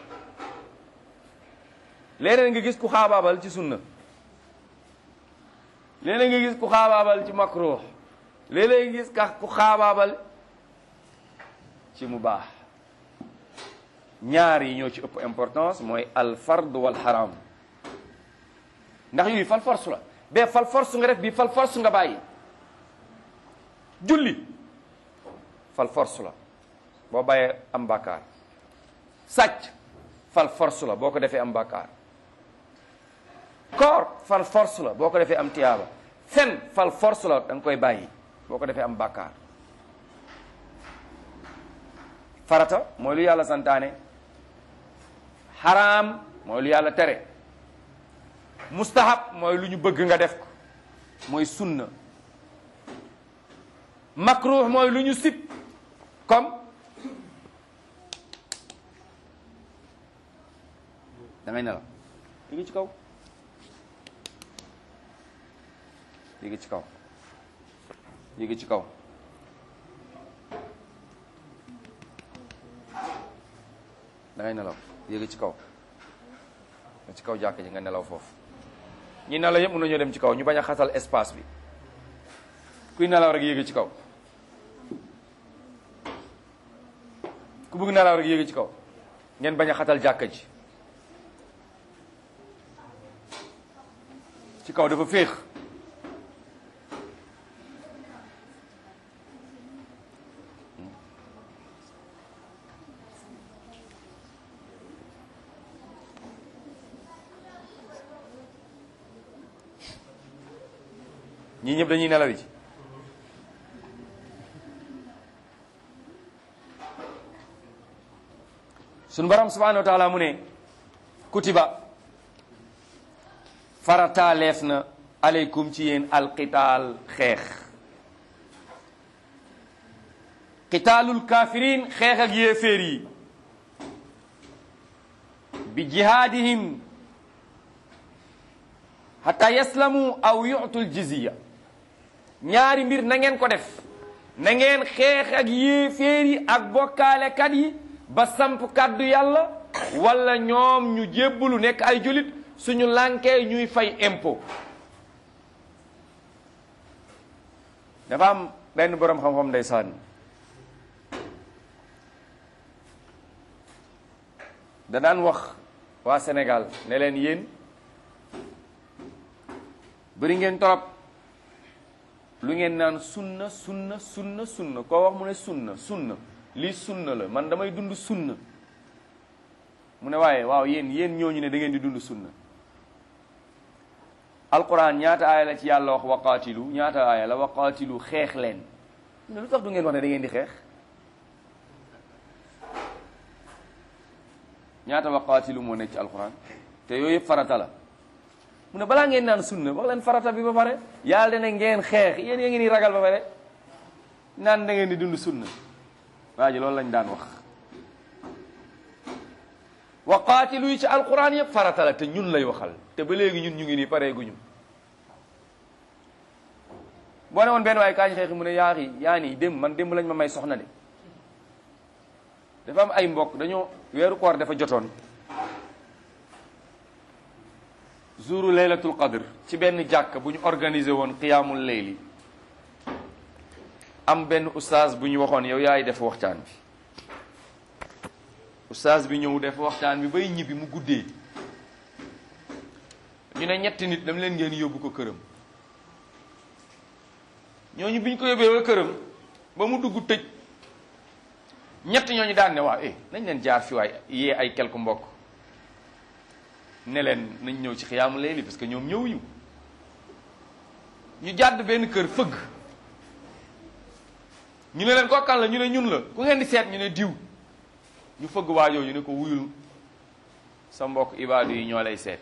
léeg-léeg nga gis ku xaabaabal ci sunna léeg-léeg nga gis ku xaabaabal ci makruh léeg-léeg nga gis ka ku xaabaabal ci mubaax ñaar yi ñoo ci ëpp importance mooy al fard wal haram ndax yooyu fal force la bee fal force nga def bii fal force nga bàyyi julli fal force la boo bàyyee am bàkkaar sàcc fal force la boo ko defee am bàkkaar koor fal force la boo ko defee am tiyaaba fen fal force la da nga koy bàyyi boo ko defee am bàkkaar farata mooy lu yàlla santaane xaraam mooy lu yàlla tere mustahab mooy lu ñu bëgg nga def ko mooy sunna makruh mooy lu ñu sib comme da ngay nelaw yéegi ci kaw yéegi ci kaw yéegi ci kaw da ngay nelaw yéegi ci kaw nga ci kaw jàkk ji nga nelaw foofu ñi nelaw yëpp mën nañoo dem ci kaw ñu bañ a xatal espace bi kuy nelaw rek yéegi ci kaw ku bëgg nelaw rek yéegi ci kaw ngeen bañ a xatal jàkka ji ci kaw dafa féex ñii ñëpp dañuy nelaw ji suñu borom subhanahu wa taala mu ne kutiba farataaleef na aleykum ci yéen alqitaal xeex qitaalul kafirin xeex ak yéeféer yi bi jihaadihim hatta yaslamu aw yu'tul jizya ñaari mbir na ngeen ko def na ngeen xeex ak yéeféer yi ak bokkaalekat yi ba samp kàddu yàlla wala ñoom ñu jébbalu nekk ay julit suñu lànkee ñuy fay impôt dafa am benn boroom xam-xam ndeysaan da daan wax waa Sénégal ne leen yéen bëri ngeen torop lu ngeen naan sunna sunna sunna sunna koo wax mu ne sunna sunna lii sunna la man damay dund sunna mu ne waaye waaw yéen yéen ñooñu ne da ngeen di dund sunna alquran ñaata aaya la ci yàlla wax waqaatilu ñaata aaya la waqaatilu xeex leen mu ne lu tax du ngeen wax ne da ngeen di xeex ñaata waqaatilu moo nekk ci alquran te yooyu yëpp farata la mu ne balaa ngeen naan sunna wax leen farata bi ba pare yàlla dana ngeen xeex yéen yaa ngi nii ragal ba pare naan da ngeen di dund sunna waa ji loolu lañ daan wax waqaatilu yi ci alquran yëpp farata la te ñun lay waxal te ba léegi ñun ñu ngi nii pare guñu boo ne woon benn waaye kaañ xeex mu ne yaa yi yaa nii démb man démb lañ ma may soxna de dafa am ay mbokk dañoo weeru koor dafa jotoon jouru laylatul qadr ci benn jàkk bu ñu organisé woon qiyaamul layli am benn ustaaz bu ñu waxoon yow yaay def waxtaan bi ustaaz bi ñëw def waxtaan bi bay ñibbi mu guddee ñu ne ñetti nit dam leen ngeen yóbbu ko këram ñooñu bi ñu ko yóbbee ba këram ba mu dugg tëj ñett ñooñu daan ne waaw eh nañ leen jaar fi waay yee ay quelque mbokk ne leen nañ ñëw ci xiyaamu layli parce que ñoom ñëwuñu ñu jàdd benn kër fëgg ñu ne leen kookan la ñu ne ñun la ku ngeen di seet ñu ne diw ñu fëgg waajoo ñu ne ko wuyul sa mbokk ibaadu yi ñoo lay seet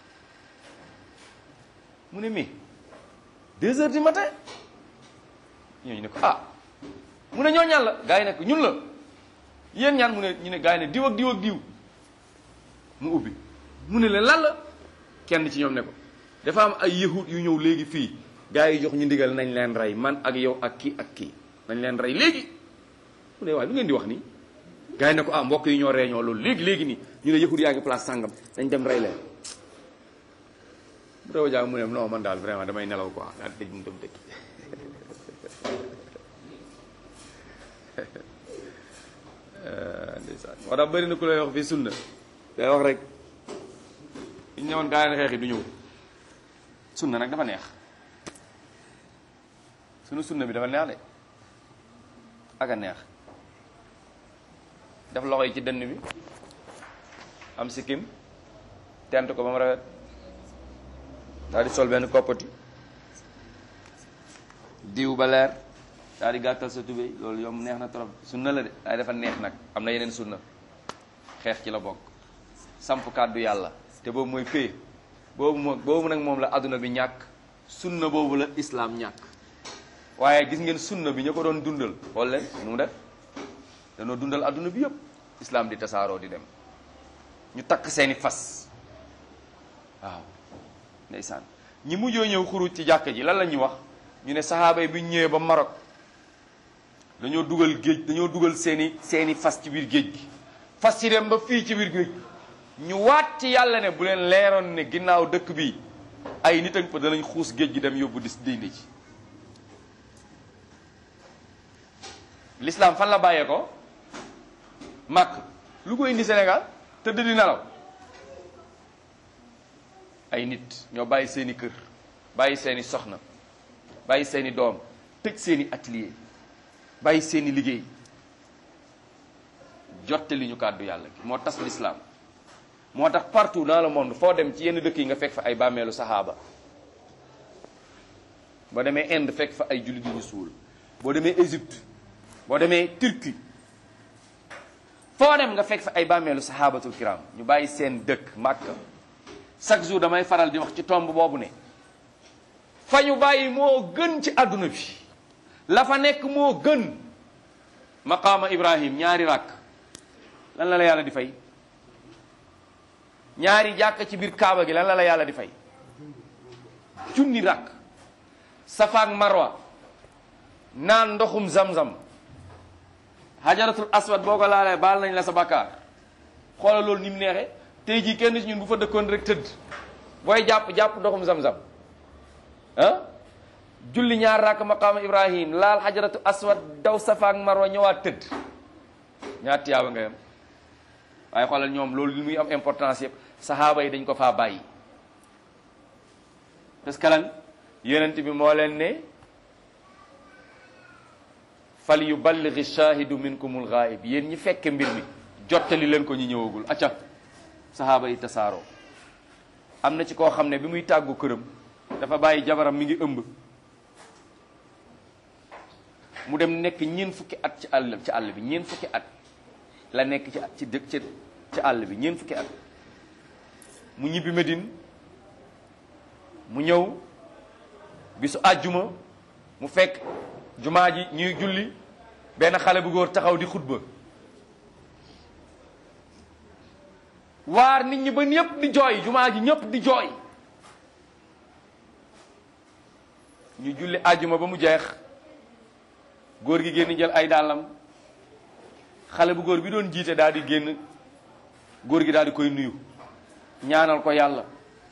mu ne mi deux heures du matin ñooñu ne ko ah mu ne ñoo ñaan la gaa yi ne ko ñun la yéen ñaan mu ne ñu ne gaa yi ne diw ak diw ak diw mu ubbi mu ne leen lan la kenn ci ñoom ne ko dafa am ay yahud yu ñëw léegi fii gaa yi jox ñu ndigal nañ leen rey man ak yow ak kii ak kii nañ leen rey léegi mu ne waaye lu ngeen di wax nii gaa yi ne ko ah mbokk yi ñoo reeñoo loolu léegi léegi nii ñu ne yahud yaa ngi place sàngam dañ dem rey leen bu rew jaa mu ne non man daal vraiment damay nelaw quoi daal dëj mu dem dëkk ndeysaan moo tax bëri na ku lay wax fii sunna day wax rek ñu ñëwoon gaa yi xeex yi du ñëw sunna nag dafa neex sunu sunna bi dafa neex de ak a neex def loxo yi ci dënn bi am sikkim tent ko ba mu rafet daal di sol benn koppati diw ba leer daal di gàttal sa tubéy loolu yomb neex na trop sunna la de waaye dafa neex nag am na yeneen sunna xeex ci la bokk samp kàddu yàlla te boobu mooy pay boobu moo boobu nag moom la adduna bi ñàkk sunna boobu la islaam ñàkk waaye gis ngeen sunna bi ñu ko doon dundal xool leen nu mu def danoo dundal adduna bi yëpp islaam di tasaaroo di dem ñu takk seeni fas waaw ndeysaan ñi mujjoo ñëw xuruj ci jàkka ji lan la ñuy wax ñu ne saxaaba yi bi ñu ñëwee ba Maroc dañoo dugal géej dañoo dugal seeni seeni fas ci biir géej gi fas yi dem ba fii ci biir géej ñu waat ci yàlla ne bu leen leeroon ne ginnaaw dëkk bi ay nit ak fa danañ xuus géej gi dem yóbbu dis dindi ci l'islam fan la bàyyee ko màkk lu ko indi Sénégal tëdd di nelaw ay nit ñoo bàyyi seeni kër bàyyi seeni soxna bàyyi seeni doom tëj seeni atelier bàyyi seeni liggéey jotte li ñu kàddu yàlla gi moo tas l'islam moo tax partout dans le monde foo dem ci yenn dëkk yi nga fekk fa ay bàmmeelu saxaaba boo demee Inde fekk fa ay jullit yu ñu suul boo demee Égypte boo demee Turquie foo dem nga fekk fa ay bàmmeelu saxaabatul kiram ñu bàyyi seen dëkk Màkka chaque jour damay faral di wax ci tomb boobu ne fa ñu bàyyi moo gën ci àdduna bi la fa nekk moo gën maqaama Ibrahim ñaari ràkk lan la la yàlla di fay ñaari jàkk ci biir kaaba gi lan la la yàlla di fay junni ràkk safa ak marwa naan ndoxum zam-zam xajaratul aswad boo ko laalee baal nañ la sa bakkaar xoolal loolu ni mu neexee tey jii kenn ci ñun bu fa dëkkoon rek tëdd booy jàpp jàpp ndoxum zam-zam ah julli ñaar rakk maqaama ibrahim laal xajaratu aswad daw safa ak marwa ñëwaat tëdd ñaar tiyaaba nga yam waaye xoolal ñoom loolu li muy am importance yëpp saxaaba yi dañ ko faa bàyyi parce que lan yonent bi moo leen ne fal yuballighi shahidu minkumul ghaib yéen ñi fekke mbir mi jottali leen ko ñi ñëwagul acca saxaaba yi tasaaroo am na ci koo xam ne bi muy tàggu këram dafa bàyyi jabaram mi ngi ëmb mu dem nekk ñeen fukki at ci àll ci àll bi ñeen fukki at la nekk ci ci dëkk ci ci àll bi ñeen fukki at mu ñibbi Medine mu ñëw bisu àjjuma mu fekk jumaa ji ñuy julli benn xale bu góor taxaw di xutba waar nit ñi ba ñëpp di jooy jumaa ji ñëpp di jooy ñu julli àjjuma ba mu jeex góor gi génn jël ay dàllam xale bu góor bi doon jiite daal di génn góor gi daal di koy nuyu ñaanal ko yàlla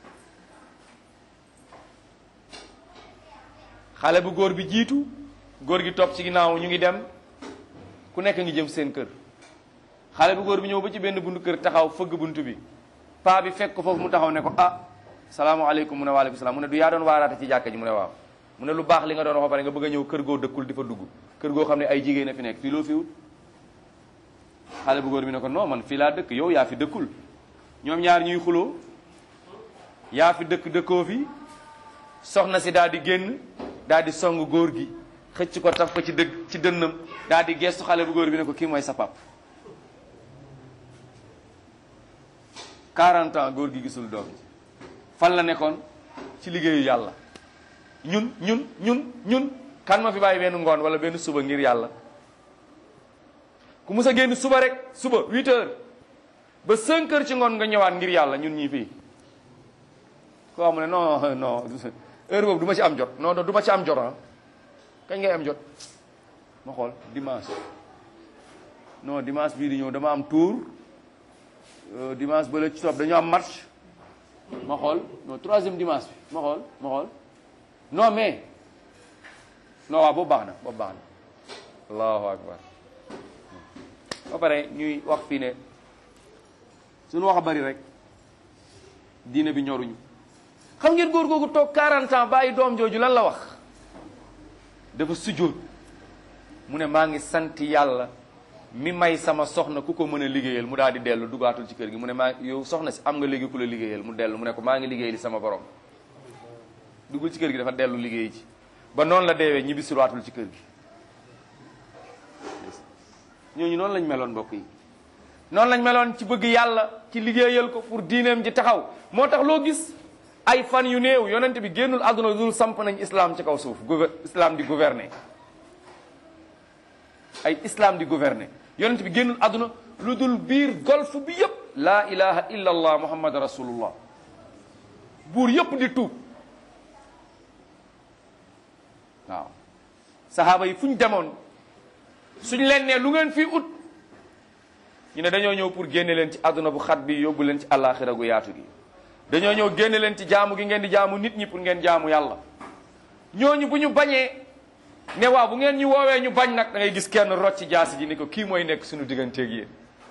xale bu góor bi jiitu góor gi topp ci ginnaaw ñu ngi dem ku nekk ngi jëm seen kër xale bu góor bi ñëw ba ci benn buntu kër taxaw fëgg buntu bi paa bi fekk ko foofu mu taxaw ne ko ah salaamaaleykum mu ne waaleykum salaam mu ne du yaa doon waaraate ci jàkka ji mu ne waaw mu ne lu baax li nga doon wax ba pare nga bëgg a ñëw kër goo dëkkul di fa dugg kër goo xam ne ay jigéen a fi nekk fii loo fi wut xale bu góor bi ne ko non man fii laa dëkk yow yaa fi dëkkul ñoom ñaar ñuy xuloo yaa fi dëkk dëkkoo fi soxna si daal di génn daal di song góor gi xëcc ko taf ko ci dëgg ci dënnam daal di gestu xale bu góor bi ne ko kii mooy sa pap 40 ans góor gi gisul doom ji fan la nekkoon ci liggéeyu yàlla ñun ñun ñun ñun kan ma fi bàyyi benn ngoon wala benn suba ngir yàlla ku mus a génn suba rek suba 8 heures ba 5 heures ci ngoon nga ñëwaat ngir yàlla ñun ñii fii koo xam ne non non heure boobu du ma ci am jot non du ma ci am jot ah kañ ngay am jot ma xool dimanche non dimanche bii di ñëw dama am tour dimanche ba la ci topp dañoo am match ma xool non troisième dimanche bi ma xool ma xool non mais non waaw boobu baax na boobu baax na allahu akbar ba pare ñuy wax fii ne suñu wax a bari rek diine bi ñoruñu xam ngeen góor googu toog 40 ans bàyyi doom jooju lan la wax dafa sujjóot mu ne maa ngi sant yàlla mi may sama soxna ku ko mën a liggéeyal mu daal di dellu dugaatul ci kër gi mu ne maa yow soxna si am nga léegi ku la liggéeyal mu dellu mu ne ko maa ngi liggéey li sama borom duggul ci kër gi dafa dellu liggéey ci ba noonu la deewee ñibbi siwaatul ci kër gi ñooñu noonu lañ meloon mbokk yi noonu lañ meloon ci bëgg yàlla ci liggéeyal ko pour diineem ji taxaw moo tax loo gis ay fan yu néew yonent bi génnul àdduna dul samp nañ islam ci kaw suuf islam di gouverner ay islam di gouverner yonent bi génnul àdduna lu dul biir golf bi yépp laa ilaha illa allah muhammad rasulullah buur yépp di tuub waaw sahaaba yi fu ñu demoon suñ leen ne lu ngeen fii ut ñu ne dañoo ñëw pour génne leen ci àdduna bu xat bi yóbbu leen ci àllaaxira gu yaatu gi dañoo ñëw génne leen ci jaamu gi ngeen di jaamu nit ñi pour ngeen jaamu yàlla ñooñu bu ñu bañee ne waaw bu ngeen ñu woowee ñu bañ nag da ngay gis kenn rocc ci jaasi ji ni ko kii mooy nekk suñu digganteeg yéen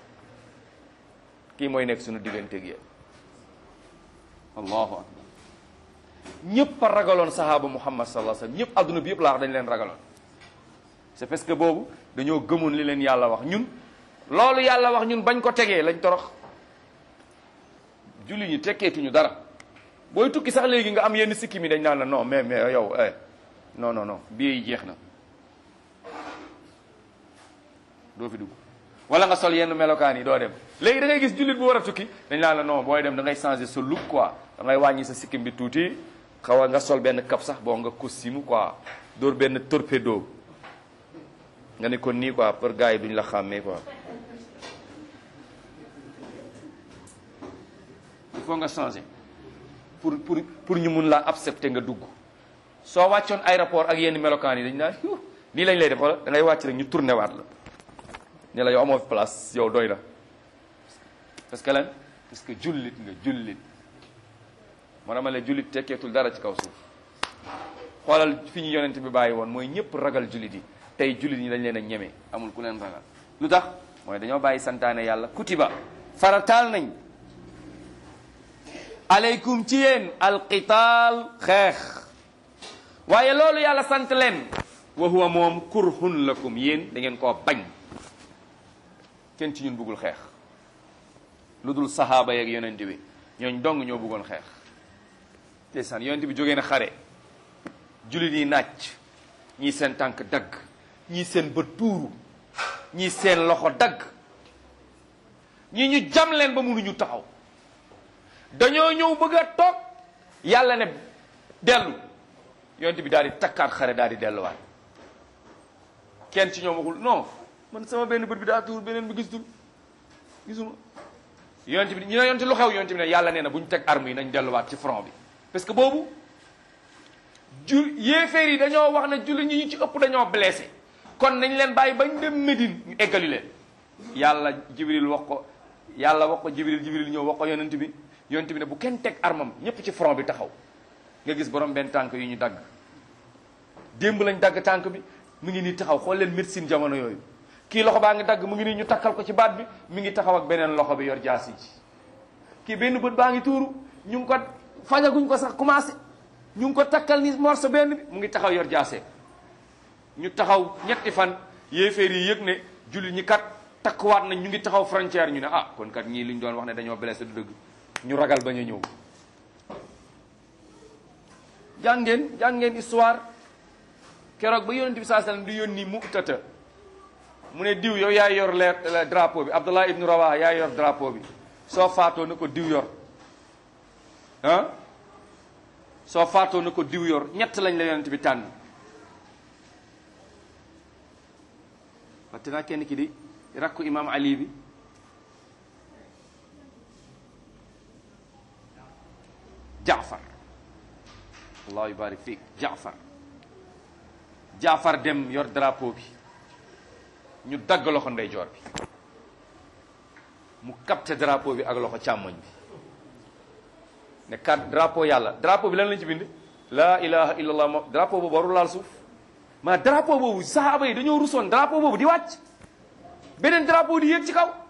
kii mooy nekk suñu digganteeg yéen allahu akbar ñëpp a ragaloon sahaaba muhammad sallallahu alayhi wasallam ñëpp adduna bi yëpp laa wax dañ leen ragaloon c'est parce que boobu dañoo gëmoon li leen yàlla wax ñun loolu yàlla wax ñun bañ ko tegee lañ torox julli ñi tekkeetuñu dara booy tukki sax léegi nga am yenn sikki mi dañ naan la non mais mais yow eh non non non billet yi jeex na doo fi dugg wala nga sol yenn melokaan yi doo dem léegi da ngay gis jullit bu war a tukki dañ naan la non booy dem da ngay changer sa look quoi da ngay wàññi sa sikkim bi tuuti xaw a nga sol benn cap sax boo nga costume quoi dóor benn torpedo nga ne kon nii quoi pour gars yi duñ la xàmmee quoi il faut nga changer pour pour pour ñu mun laa accepter nga dugg soo wàccoon aéroport ak yenn melokaan yi dañ naan nii lañ lay def wala da ngay wàcc rek ñu tourné waat la ne la yow amoo fi place yow doy na parce que lan parce que jullit nga jullit moo dama la jullit tekkeetul dara ci kaw suuf xoolal fi ñu yonent bi bàyyi woon mooy ñëpp ragal jullit yi tey jullit ñi dañ leen a ñeme amul ku leen ragal lu tax mooy dañoo bàyyi santaane yàlla kutiba farataal nañ aleykum ci yéen alqitaal xeex waaye loolu yàlla sant leen wa huwa moom kurhun lakum yéen da ngeen koo bañ kenn ci ñun bëggul xeex lu dul sahaaba yeeg yonent bi ñooñ dong ñoo bëggoon xeex te san yonent bi jógee na xare jullit yi nàcc ñii seen tànk dagg ñii seen bët tuuru ñii seen loxo dagg ñii ñu jam leen ba mënuñu taxaw dañoo ñëw bëgg a toog yàlla ne dellu yonent bi daal di takkaat xare daal di delluwaat kenn ci ñoom waxul non man sama benn bët bi daa tuur beneen bi gisul gisuma yonent bi ñu ne yonent lu xew yonent bi ne yàlla nee na bu ñu teg arme yi nañ delluwaat ci front bi parce que boobu ju yéeféer yi dañoo wax ne julli ñi ñu ci ëpp dañoo blessé kon nañ leen bàyyi bañ dem Médine ñu eggali leen yàlla jibril wax ko yàlla wax ko jibril jibril ñëw wax ko yonent bi yonent bi ne bu kenn teg armam ñépp ci front bi taxaw nga gis borom benn tànk yu ñu dagg démb lañ dagg tànk bi mu ngi nii taxaw xool leen médecine jamono yooyu kii loxo baa ngi dagg mu ngi nii ñu takkal ko ci baat bi mi ngi taxaw ak beneen loxo bi yor jaasi ji kii benn bët baa ngi tuuru ñu ngi ko fajaguñ ko sax commencé ñu ngi ko takkal ni morso benn bi mu ngi taxaw yor jaase ñu taxaw ñetti fan yéeféer yi yëg ne jullit ñi kat takkuwaat nañ ñu ngi taxaw frontière ñu ne ah kon kat ñii li ñu doon wax ne dañoo blessé du dëgg ñu ragal bañ a ñëw jàngeen jàngeen histoire keroog ba yonent bi saa sallam di yónni Mu'tata mu ne diw yow yaay yor leer drapeau bi Abdullah ibnu Rawaha yaay yor drapeau bi soo faatoo na ko diw yor ah soo faatoo na ko diw yor ñett lañ la yonent bi tànn waxte naa kenn ki di rakku imam Ali bi Jaafar allah yubarik fiik Jaafar Jaafar dem yor drapeau bi ñu dagg loxo ndeyjoor bi mu capté drapeau bi ak loxo càmmoñ bi ne kat drapeau yàlla drapeau bi lan lañ ci bind laa ilaha illallah mo drapeau boobu warul laal suuf maa drapeau boobu sahaaba yi dañoo rusoon drapeau boobu di wàcc beneen drapeau di yéeg ci kaw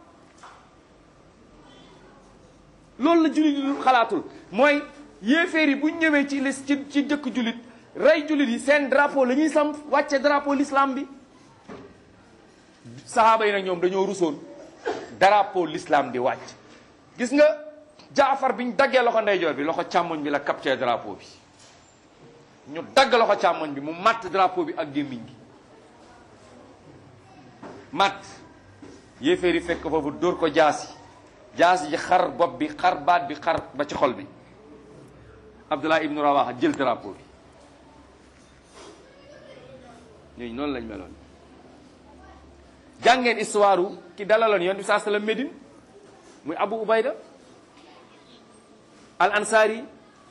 loolu la jullit yi xalaatul mooy yéeféer yi bu ñëwee ci lis ci ci dëkk jullit rey jullit yi seen drapeau la ñuy samp wàcce drapeau l'islam bi sahaaba yi nag ñoom dañoo rusoon drapeau l'islam di wàcc gis nga jaafar biñ daggee loxo ndeyjoor bi loxo càmmoñ bi la capté drapeau bi ñu dagg loxo càmmoñ bi mu matt drapeau bi ak gémmiñ gi matt yéeféer yi fekk foofu dóor ko jaasi jaasi ji xar bopp bi xar baat bi xar ba ci xol bi Abdullah ibnu Rawaha jël drapeau bi ñooñu noonu lañ meloon jàngeen histoire ki dalaloon yoon bi saa sallam Médine muy Abu Ubayda al ansari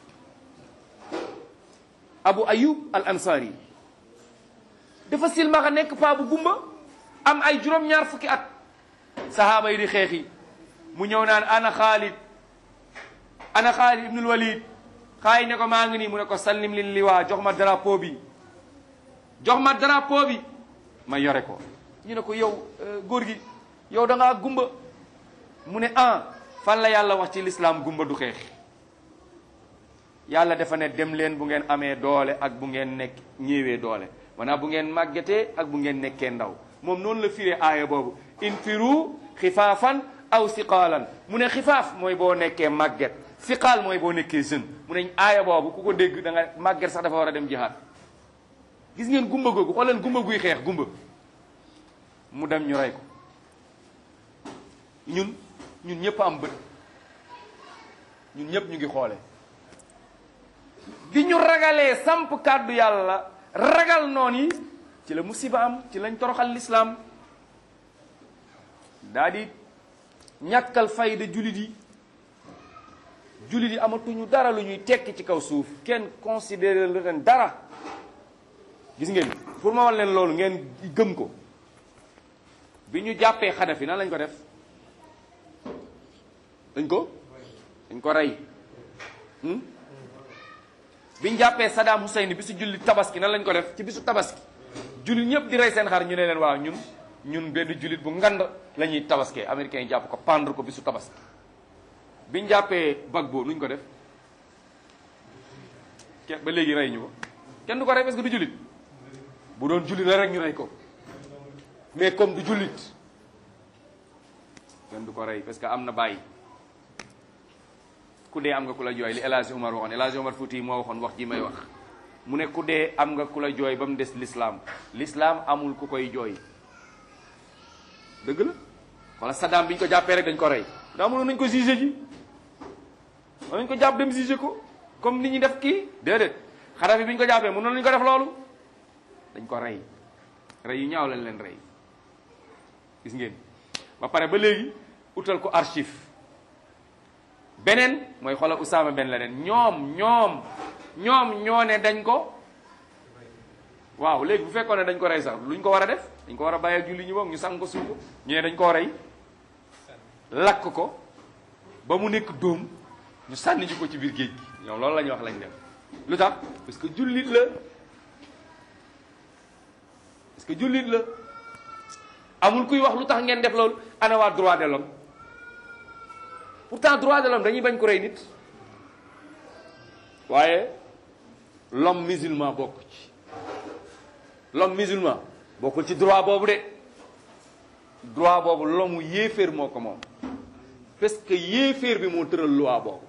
Abu Ayub al ansari dafa silmaxa nekk paa bu gumba am ay juróom-ñaar fukki at sahaaba yi di xeexi mu ñëw naan ana Xaalid ana Xaalid ibnul Walid xaay ne ko maa ngi nii mu ne ko sallim lin liwaa jox ma drapeau bi jox ma drapeau bi ma yore ko ñu ne ko yow góor gi yow da ngaa gumba mu ne ah fan la yàlla wax ci lislaam gumba du xeex yàlla dafa ne dem leen bu ngeen amee doole ak bu ngeen nekk ñëwee doole maanaam bu ngeen màggetee ak bu ngeen nekkee ndaw moom noonu la firee aaya boobu infiru xifaafan aw siqaalan mu ne xifaaf mooy boo nekkee màgget siqaal mooy boo nekkee jeune mu ne aaya boobu ku ko dégg da nga màgget sax dafa war a dem jihaad gis ngeen gumba googu xool leen gumba guy xeex gumba mu dem ñu rey ko ñun ñun ñëpp am bët ñun ñëpp ñu ngi xoole bi ñu ragalee samp kàddu yàlla ragal noon yi ci la musiba am ci lañ toroxal lislaam daa di ñàkkal fayda julit yi julit yi amatuñu dara lu ñuy tekki ci kaw suuf kenn considéré leen dara gis ngeen pour ma wal leen loolu ngeen gëm ko bi ñu jàppee Xadafi nan lañ ko def dañ ko dañ ko rey bi ñu jàppee Saddam Hussein bisu julli tabaski nan lañ ko def ci bisu tabaski jullit ñëpp di rey seen xar ñu ne leen waaw ñun ñun benn jullit bu ngand la ñuy tabaskee américains yi jàpp ko pendre ko bisu tabaski bi ñu jàppee Gbagbo nuñ ko def kenn ba léegi rey ñu ko kenn du ko rey parce que du jullit bu doon jullit la rek ñu rey ko mais comme du jullit kenn du ko rey parce que am na bàyyi ku dee am nga ku la jooy li El Hadj Omar waxoon El Hadj Omar Fouti moo waxoon wax ji may wax mu ne ku dee am nga ku la jooy ba mu des l'islam l'islam amul ku koy jooy dëgg la wala Saddam bi ñu ko jàppee rek dañ ko rey daa mënoon nañ ko jugé ji nañ ko jàpp dem jugé ko comme nit ñi def kii déedéet Xadafi bi ñu ko jàppee mënoon nañu ko def loolu dañ ko rey rey yu ñaaw lañ leen rey gis ngeen ba pare ba léegi utal ko archive beneen mooy xoolal Usaama Ben Laden ñoom ñoom ñoom ñoo ne dañ ko waaw léegi bu fekkoon ne dañ ko rey sax luñ ko war a def dañ ko war a bàyyi ak julli ñi moom ñu sang ko suuf ko ñu ne dañ koo rey lakk ko ba mu nekk dóom ñu sànni ji ko ci biir géej gi ñoom loolu la ñuy wax lañ def lu tax parce que jullit la parce que jullit la amul kuy wax lu tax ngeen def loolu ana waa droit de l'homme pourtant droit de l'homme dañuy bañ ko rey nit waaye l'homme musulman bokk ci l'homme musulman bokkul ci droit boobu de droit boobu l'homme yéeféer moo ko moom parce que yéeféer bi moo tëral loi boobu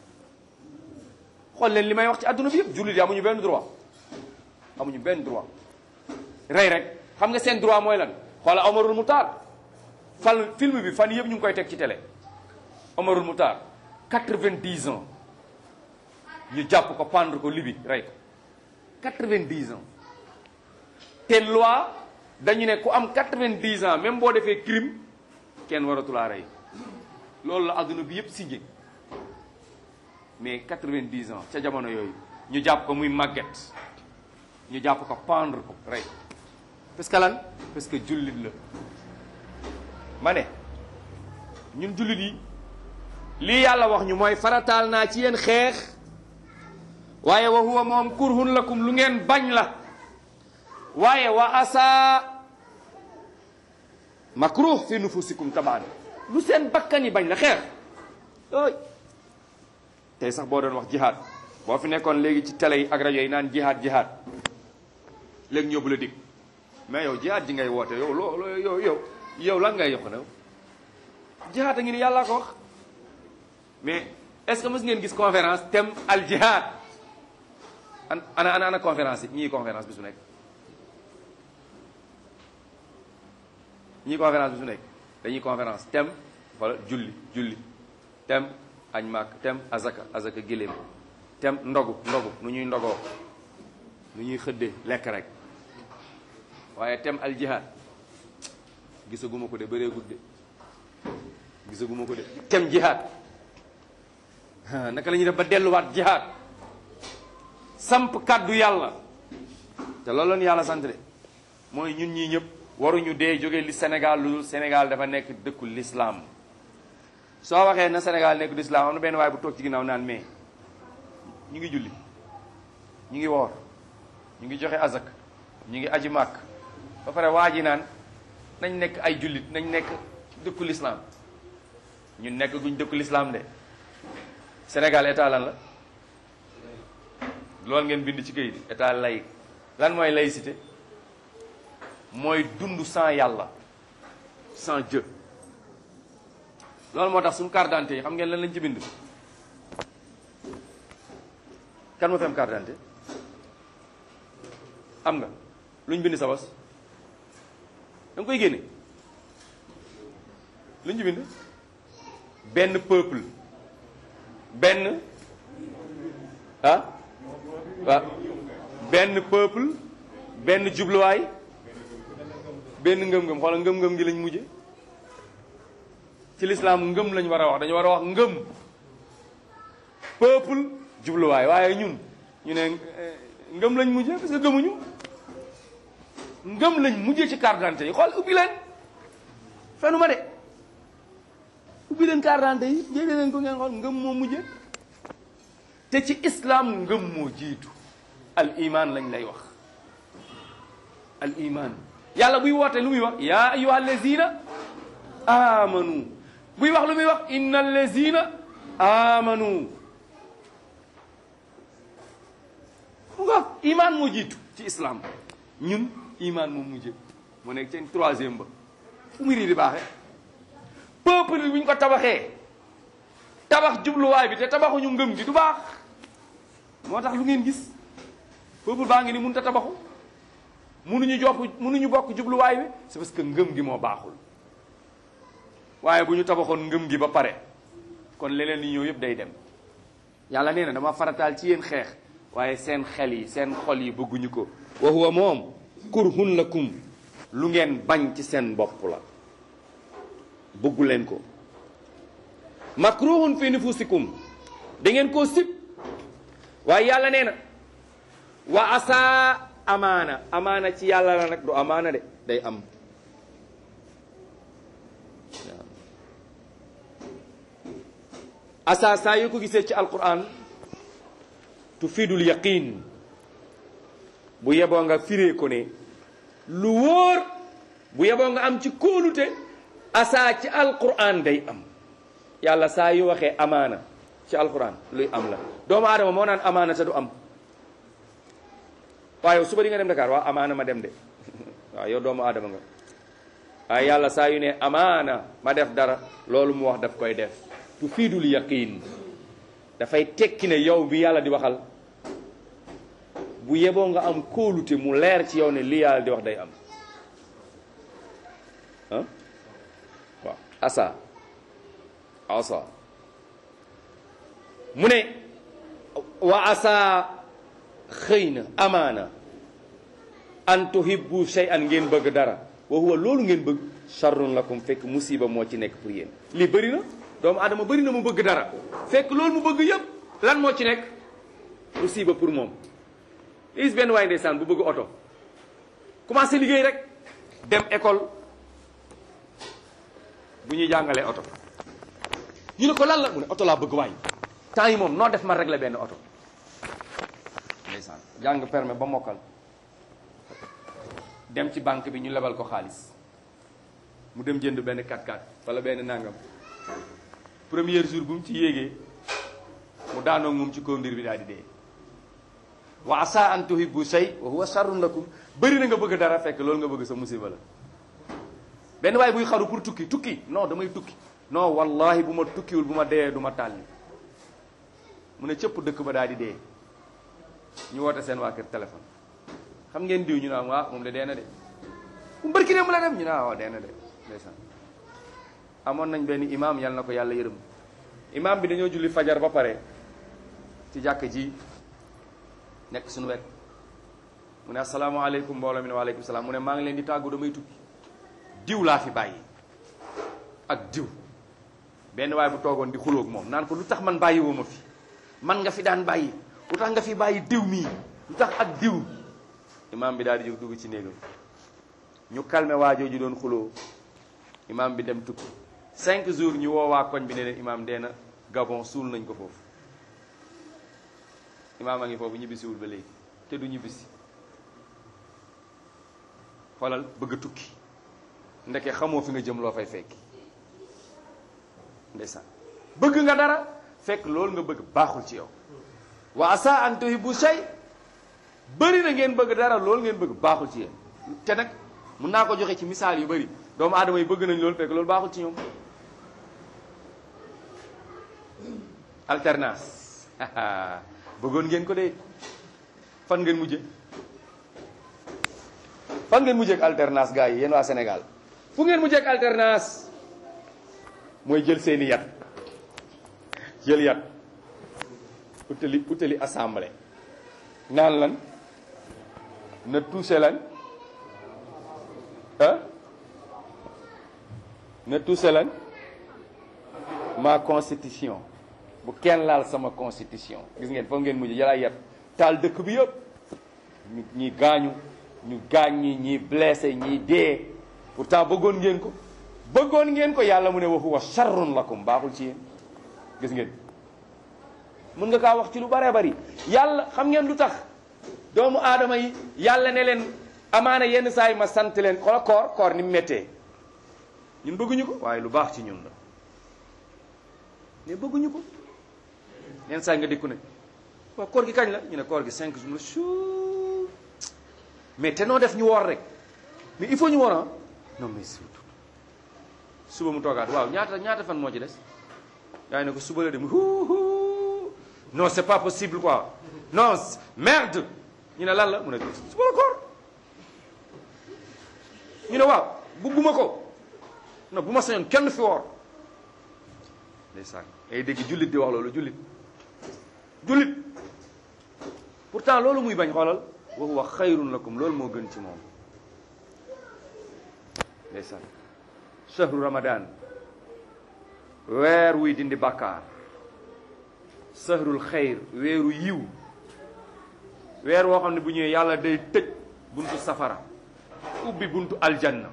xool leen li may wax ci àdduna bi yëpp jullit yi amuñu benn droit amuñu benn droit rey rek xam nga seen droit mooy lan xoola Omarul Moutar fan film bi fan yëpp ñu ngi koy teg ci télé Omarul Moutar quatre-vingt-dix ans ñu jàpp ko pendre ko libi rey ko quatre-vingt-dix ans te loi dañu ne ku am quatre-vingt-dix ans même boo defee crime kenn waratulaa rey loolu la adduna bi yëpp signé mais quatre-vingt-dix ans ca jamono yooyu ñu jàpp ko muy màgget ñu jàpp ko pendre ko rey parce que lan parce que jullit la ma ne ñun jullit yi lii yàlla wax ñu mooy farataal naa ci yéen xeex waaye wa huwa moom kurhun lakum lu ngeen bañ la waaye wa asa makruh fi nufusikum tabaan lu seen bakkan yi bañ la xeex ay tey sax boo doon wax jihaad boo fi nekkoon léegi ci télé yi ak rajo yi naan jihaad jihaad léegi ñëw bu la dig mais yow jihaad ji ngay woote yow loo loo yow yow yow lan ngay yokk na jihaad a ngi ni yàllaa ko wax mais est-ce que mës ngeen gis conférence thème al jihaad an ana ana ana conférence yi ñii conférence bi su nekk ñii conférence bi su nekk dañuy conférence thème wala julli julli thème añ màkk thème azaka azaka géléem thème ndogu ndogu nu ñuy ndogoo nu ñuy xëddee lekk rek waaye thème al jihad gisaguma ko de bëreegut de gisaguma ko de thème jihad naka la ñuy def ba delluwaat jihad samp kàddu yàlla te loolu la ñu yàlla sant de mooy ñun ñii ñëpp waruñu dee jóge li Sénégal lu dul Sénégal dafa nekk dëkku l'islam soo waxee na Sénégal nekk du islam am na benn waaye bu toog ci ginnaaw naan mais ñu ngi julli ñu ngi woor ñu ngi joxe azak ñu ngi aji màkk ba pare waa ji naan nañ nekk ay jullit nañ nekk dëkku l'islam ñun nekk guñ dëkku l'islam de Sénégal état lan la loolu ngeen bind ci kayit état laïque lan mooy laïcité mooy dund sans yàlla sans Dieu loolu moo tax suñu carte d'identité yi xam ngeen lan lañ ci bind kan moo fi am carte d'identité am nga luñ bind sa bos da nga koy génne luñ ci bind benn peuple benn ah waaw benn peuple benn jubluwaay benn ngëm-ngëm xoolal ngëm-ngëm gi lañ mujje ci lislaam ngëm lañ war a wax dañu war a wax ngëm peuple jubluwaay waaye ñun ñu ne ngëm lañ mujje parce que gëmuñu ngëm lañ mujjee ci carte d'identité yi xool ubbi leen fenu ma de ubbi leen carte d'identité yi jëlee leen ko ngeen xool ngëm moo mujjee te ci islam ngëm moo jiitu al iman lañ lay wax al iman yàlla buy woote lu muy wax yaa ayuha allazina amanu buy wax lu muy wax inna allazina amanu mu nga iman moo jiitu ci islam ñun iman moom mujjee mu nekk seen troisième ba fu muy di baaxe peuple bi bu ñu ko tabaxee tabax jubluwaay bi te tabaxuñu ngëm gi du baax moo tax lu ngeen gis peuple baa ngi ni mënut a tabaxu mënuñu jopp mënuñu bokk jubluwaay bi c'est parce que ngëm gi moo baaxul waaye bu ñu tabaxoon ngëm gi ba pare kon leneen li ñëw yëpp day dem yàlla nee na dama farataal ci yéen xeex waaye seen xel yi seen xol yi bëgguñu ko wa huwa moom kurhun lakum lu ngeen bañ ci seen bopp la bëggu leen ko makruhun fi nufusikum da ngeen koo sib waaye yàlla nee na wa asa amaana amaana ci yàlla la nag du amaana de day am asa saa yoo ko gisee ci alquran tufidul yaqin bu yeboo nga firee ko ne lu wóor bu yeboo nga am ci kóolute asa ci alquran day am yàlla saa yu waxee amaana ci alquran luy am la doomu aadama moo naan amaana te du am waaye suba di nga dem Dakar waaw amaana ma dem de waaw yow doomu aadama nga waaye yàlla saa yu ne amaana ma def dara loolu mu wax daf koy def tu fiidul yaqin dafay tekki ne yow bi yàlla di waxal bu yeboo nga am kóolute mu leer ci yow ne li yàlla di wax day am ah waaw asa asa mu ne wa asa xëy na amaana an tuhibbu shay'an ngeen bëgg dara wa huwa loolu ngeen bëgg sharrun lakum fekk musiba moo ci nekk pour yéen lii bëri na doomu adama bëri na mu bëgg dara fekk loolu mu bëgg yëpp lan moo ci nekk musiba pour moom is benn waaye ndeysaan bu bëgg oto commencé liggéey rek dem école bu ñuy jàngalee oto ñu ne ko lan la mu ne oto laa bëgg waay temps yi moom noo def ma régler benn oto ndeysaan jàng permis ba mokkal dem ci banque bi ñu lebal ko xaalis mu dem jënd benn 4x4 wala benn nangam premier jour bu mu ci yéegee mu daanoo moom ci conduire bi daal di dee wa asa an tuhibbu shay wa huwa sharrun lakum bëri na nga bëgg dara fekk loolu nga bëgg sa musiba la benn waay buy xaru pour tukki tukki non damay tukki non wallahi bu ma tukkiwul bu ma dee du ma tàlli mu ne cëpp dëkk ba daal di dee ñu woote seen waa kër téléphone xam ngeen diw ñu naan waa moom de dee na de mu mbërki ne mu la dem ñu naan waaw dee na de ndeysaan amoon nañ benn imam yal na ko yàlla yërëm imam bi dañoo julli fajar ba pare ci jàkk ji nekk suñu wet mu ne asalaamaaleykum mbooloo mi ne waaleykum salaam mu ne maa ngi leen di tàggu damay tukki diw laa fi bàyyi ak diw benn waay bu toogoon di xulóog moom naan ko lu tax man bàyyi woo ma fi man nga fi daan bàyyi lu tax nga fi bàyyi diw mii lu tax ak diw imam bi daal di jóg dugg ci néegam ñu calmé waajoo ji doon xuloo imam bi dem tukki cinq jours ñu woo waa koñ bi ne leen imam dee na gabon suul nañ ko foofu imam a ngi foofu ñibbisiwul ba léegi te du ñibbisi xoolal bëgg a tukki ndeke xamoo fi nga jëm loo fay fekki ndeysaan bëgg nga dara fekk loolu nga bëgg baaxul ci yow wa asa an tuhibbu shay bëri na ngeen bëgg dara loolu ngeen bëgg baaxul ci yéen te nag mun naa ko joxe ci misaal yu bëri doomu aadama yi bëgg nañ loolu fekk loolu baaxul ci ñoom alternance bëggoon ngeen ko de fan ngeen mujje fan ngeen mujjee ak alternance gars yi yéen waa Sénégal fu ngeen mujjee ak alternance mooy jël seeni yat jël yat utali utali assemblée naan lan na touché lan ah na touché lan ma constitution bu kenn laal sama constitution gis ngeen foofu ngeen mujj jëlaat yat taal dëkk bi yëpp ñu ñi gaañu ñu gaañ ñi ñi blessé ñi dee pourtant bëggoon ngeen ko bëggoon ngeen ko yàlla mu ne wa huwa sharrun lakum baaxul ci yéen gis ngeen mën nga kaa wax ci lu baree bari yàlla xam ngeen lu tax doomu aadama yi yàlla ne leen amaana yenn saa yi ma sant leen xoola koor koor ni mu méttee ñun bëgguñu ko waaye lu baax ci ñun la mais bëgguñu ko yenn saa yi nga dikku ne waaw koor gi kañ la ñu ne koor gi cinq jours la chuu mais te noo def ñu woor rek mais il faut ñu woor ah non mais surtout suba mu toogaat waaw ñaata ñaata fan moo ci des yaa ne ko suba la dem huuhu non c'est pas possible quoi non merde ñu ne lan la mu ne suba la koor ñu ne waaw bugguma ko non bu ma sañoon kenn fi woor ndeysaan ngay dégg jullit di wax loolu jullit jullit pourtant loolu muy bañ xoolal wa huwa xayrun lakum loolu moo gën ci moom ndeysaan shahru ramadan weer wuy dindi bàkkaar sahrul xayr weeru yiw weer woo xam ne bu ñëwee yàlla day tëj buntu safara ubbi buntu aljanna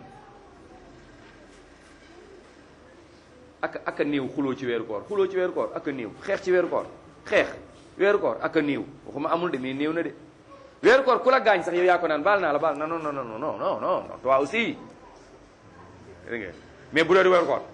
ak ak a néew xuloo ci weeru koor xuloo ci weeru koor ak a néew xeex ci weeru koor xeex weeru koor ak a néew waxuma amul de mais néew na de weeru koor ku la gaañ sax yow yaa ko naan baal naa la baal na non non non non non non toi aussi dégg nga mais bu dee di weeru koor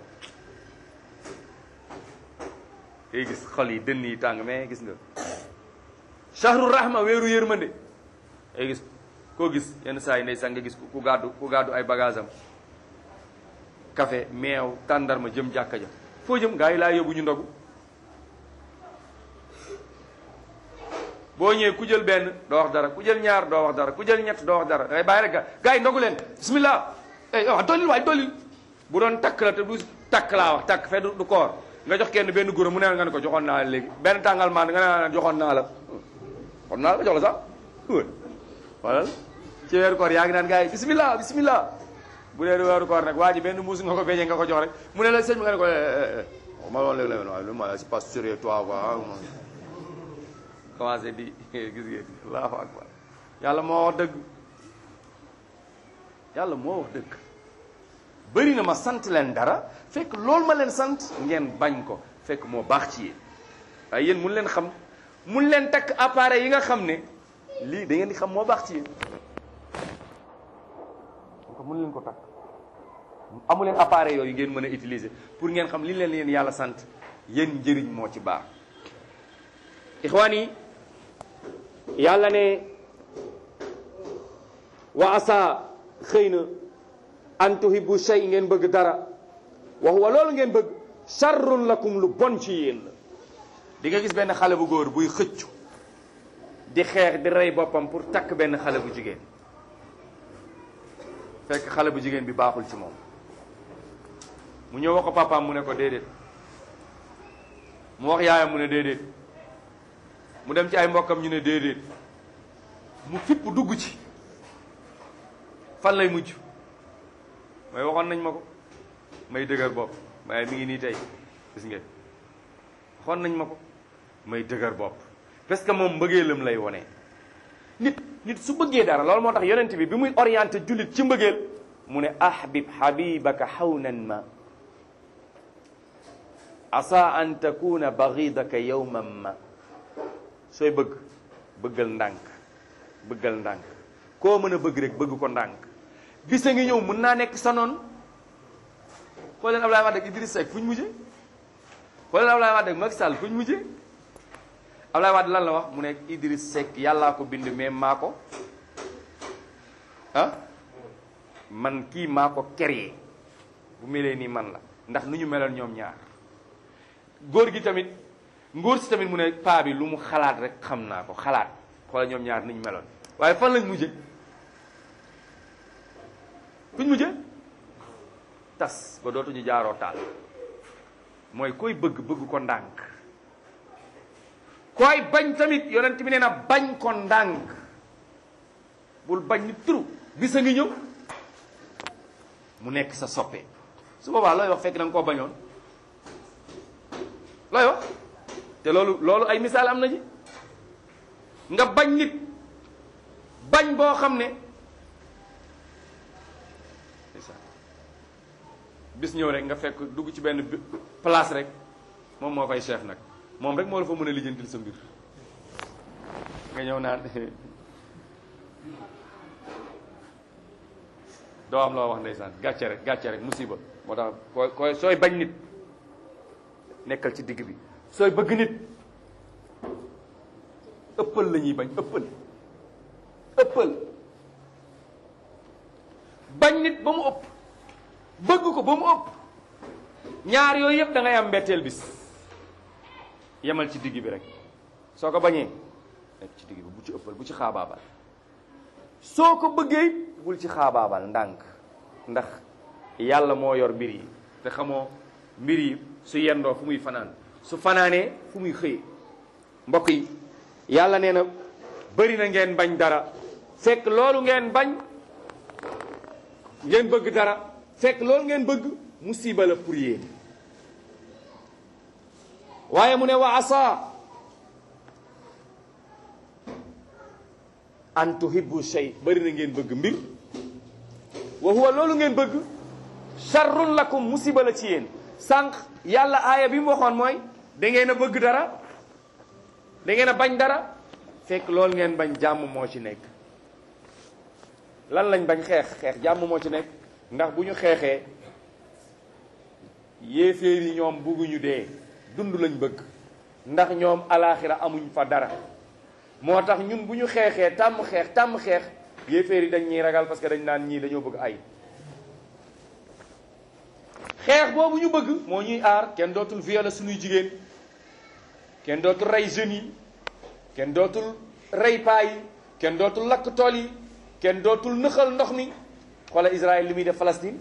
ngay gis xol yi dënn yi tàng mais gis nga shahru rahma weeru yërmande ngay gis koo gis yenn saa yi ndeysaan nga gis ku gàddu ku gàddu ay bagage am café meew tàndarma jëm jàkka ja foo jëm gaa yi laa yóbbu ñu ndogu boo ñëwee ku jël benn doo wax dara ku jël ñaar doo wax dara ku jël ñett doo wax dara dangay bàyyi rek ga gaa yi ndogu leen bismillah eh wax dollil waay dollil bu doon takk la te du takk laa wax takk fee du koor nga jox kenn benn guro mu ne nga ne ko joxoon naa la léegi benn tàngal maan nga ne joxoon naa la joxoon naa la jox la sax wala ci weeru koor yaa ngi naan gaa yi bismillah bismillah bu dee weeru koor nag waa ji benn mbuus nga ko beñee nga ko jox rek mu ne la sëñ bi nga ne ko ma loon léeg la waaye lu ma c'est pas sérieux toi quoi commencé di gis ngeen allahu akbar yàlla moo wax dëgg yàlla moo wax dëgg bëri na ma sant leen dara fekk loolu ma leen sant ngeen bañ ko fekk moo baax ci yéen waaye yéen mun leen xam mun leen takk appareil yi nga xam ne lii da ngeen di xam moo baax ci yéen ko mun leen ko takk amu leen appareil yooyu ngeen mën a utiliser pour ngeen xam li leen leen yàlla sant yéen njëriñ moo ci baax ixwaan yi yàlla ne wa asa xëy na an tuhibbu shay ngeen bëgg dara wa huwa loolu ngeen bëgg sharrun lakum lu bon ci yéen la di nga gis benn xale bu góor buy xëccu di xeex di rey boppam pour takk benn xale bu jigéen fekk xale bu jigéen bi baaxul ci moom mu ñëw wax ko papaam mu ne ko déedéet mu wax yaayam mu ne déedéet mu dem ci ay mbokkam ñu ne déedéet mu fipp dugg ci fan lay mujj mooy waxoon nañ ma ko may dëgër bopp waaye mi ngi nii tey gis ngeen waxoon nañ ma ko may dëgër bopp parce que moom mbëggeelam lay wone nit nit su bëggee dara loolu moo tax yonent bi bi muy orienté jullit ci mbëggeel mu ne ahbib habibaka hawnan ma asa an takuna baghidaka yawman ma sooy bëgg bëggal ndànk bëggal ndànk koo mën a bëgg rek bëgg ko ndànk bisa ngi ñëw mën naa nekk sa noon xool leen Ablaye Wade ak Idriss Seck fu ñu mujje xool leen Ablaye Wade ak Macky Sall fu ñu mujje Ablaye Wade lan la wax mu ne Idriss Seck yàllaa ko bind mais maa ko ah man kii maa ko créé bu melee nii man la ndax nu ñu meloon ñoom ñaar góor gi tamit ngóor si tamit mu ne paa bi lu mu xalaat rek xam naa ko xalaat xoola ñoom ñaar ni ñu meloon waaye fan lañ mujje fuñ mujje tas ba dootuñu jaaroo taal mooy koy bëgg bëgg ko ndànk koy bañ tamit yonent bi nee na bañ ko ndànk bul bañ ni turu bis a ngi ñëw mu nekk sa soppe su boobaa looy wax fekk da nga koo bañoon looy wax te loolu loolu ay misaal am na ji nga bañ nit bañ boo xam ne bis ñëw rek nga fekk dugg ci benn place rek moom moo fay chef nag moom rek moo la fa mën a lijjantil sa mbir nga ñëw naan doo am loo wax ndeysaan gàcce rek gàcce rek musiba moo tax koy koy sooy bañ nit nekkal ci digg bi sooy bëgg nit ëppal la ñuy bañ ëppal ëppal bañ nit ba mu ëpp bëgg ko ba mu ëpp ñaar yooyu yëpp da ngay am mbetteel bis yemal ci digg bi rek soo ko bañee nekk ci digg bi bu ci ëppal bu ci xaabaabal soo ko bëggee bul ci xaabaabal ndànk ndax yàlla moo yor mbir yi te xamoo mbir yi su yendoo fu muy fanaan su fanaanee fu muy xëyee mbokk yi yàlla nee na bëri na ngeen bañ dara fekk loolu ngeen bañ ngeen bëgg dara fekk loolu ngeen bëgg musiba la pour yéen waaye mu ne wa asa an tuhibbu shay bëri na ngeen bëgg mbir wa huwa loolu ngeen bëgg sharrun lakum musiba la ci yéen sànq yàlla aaya bi mu waxoon mooy da ngeen a bëgg dara da ngeen a bañ dara fekk loolu ngeen bañ jàmm moo ci nekk lan lañ bañ xeex xeex jàmm moo ci nekk ndax bu ñu xeexee yéeféer yi ñoom bugguñu dee dund lañ bëgg ndax ñoom alaaxira amuñ fa dara moo tax ñun bu ñu xeexee tàmm xeex tàmm xeex yéeféer yi dañ ñuy ragal parce que dañ naan ñii dañoo bëgg ay xeex boobu ñu bëgg moo ñuy aar kenn dootul violer suñuy jigéen kenn dootul rey jeunes yi kenn dootul rey paa yi kenn dootul lakk tool yi kenn dootul nëxal ndox mi xoola Israël li muy def Palestine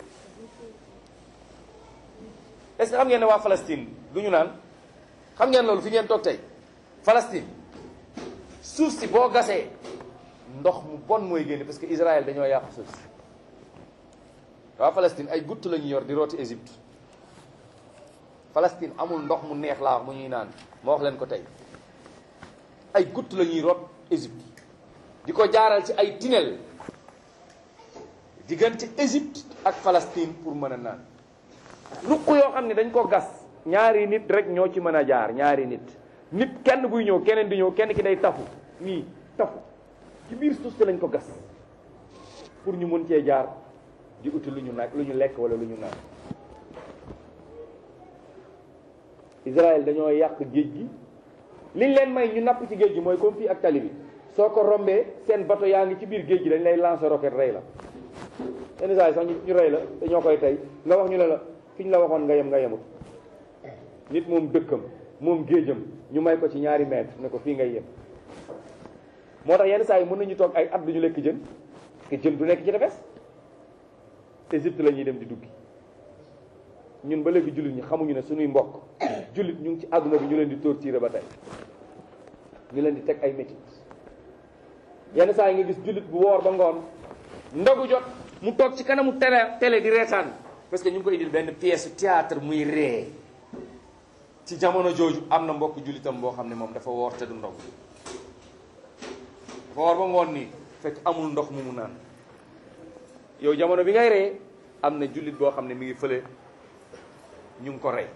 est-ce que xam ngeen ne waa Palestine du ñu naan xam ngeen loolu fi ngeen toog tey Palestine suuf si boo gasee ndox mu bon mooy génne parce que Israël dañoo yàq suuf si waa Palestine ay gutt la ñu yor di rooti Égypte Palestine amul ndox mu neex laa wax mu ñuy naan ma wax leen ko tey ay gutt la ñuy root Égypte di ko jaaral ci ay tunnel diggante Égypte ak Palestine pour mën a naan ruq yoo xam ne dañ ko gas ñaari nit rek ñoo ci mën a jaar ñaari nit nit kenn buy ñëw keneen di ñëw kenn ki day tafu nii tafu ci biir suuf si lañ ko gas pour ñu mën cee jaar di uti lu ñu nag lu ñu lekk wala lu ñu naan Israël dañoo yàq géej gi liñ leen may ñu napp ci géej gi mooy comme fii ak tali bi soo ko rombee seen bateau yaa ngi ci biir géej gi dañ lay lancer roquette rey la yenn saa yi sax ñu rey la dañoo koy tey nga wax ñu ne la fi ñu la waxoon nga yem nga yemut nit moom dëkkam moom géejam ñu may ko ci ñaari mètre ne ko fii ngay yem moo tax yenn saa yi mën nañu toog ay at duñu lekk jën te jën du nekk ci tefes Égypte la ñuy dem di duggi ñun ba léegi jullit ñi xamuñu ne suñuy mbokk jullit ñu ngi ci àdduna bi ñu leen di torturer ba tey ñu leen di teg ay métit yenn saa yi nga gis jullit bu woor ba ngoon ndogu jot mu toog ci kanamu télé télé di reetaan parce que ñu ngi ko indil benn pièce théâtre muy ree ci jamono jooju am na mbokk jullitam boo xam ne moom dafa woor te du ndog dafa woor ba ngoon nii fekk amul ndox mu mu naan yow jamono bi ngay ree am na jullit boo xam ne mi ngi fële ñu ngi ko rey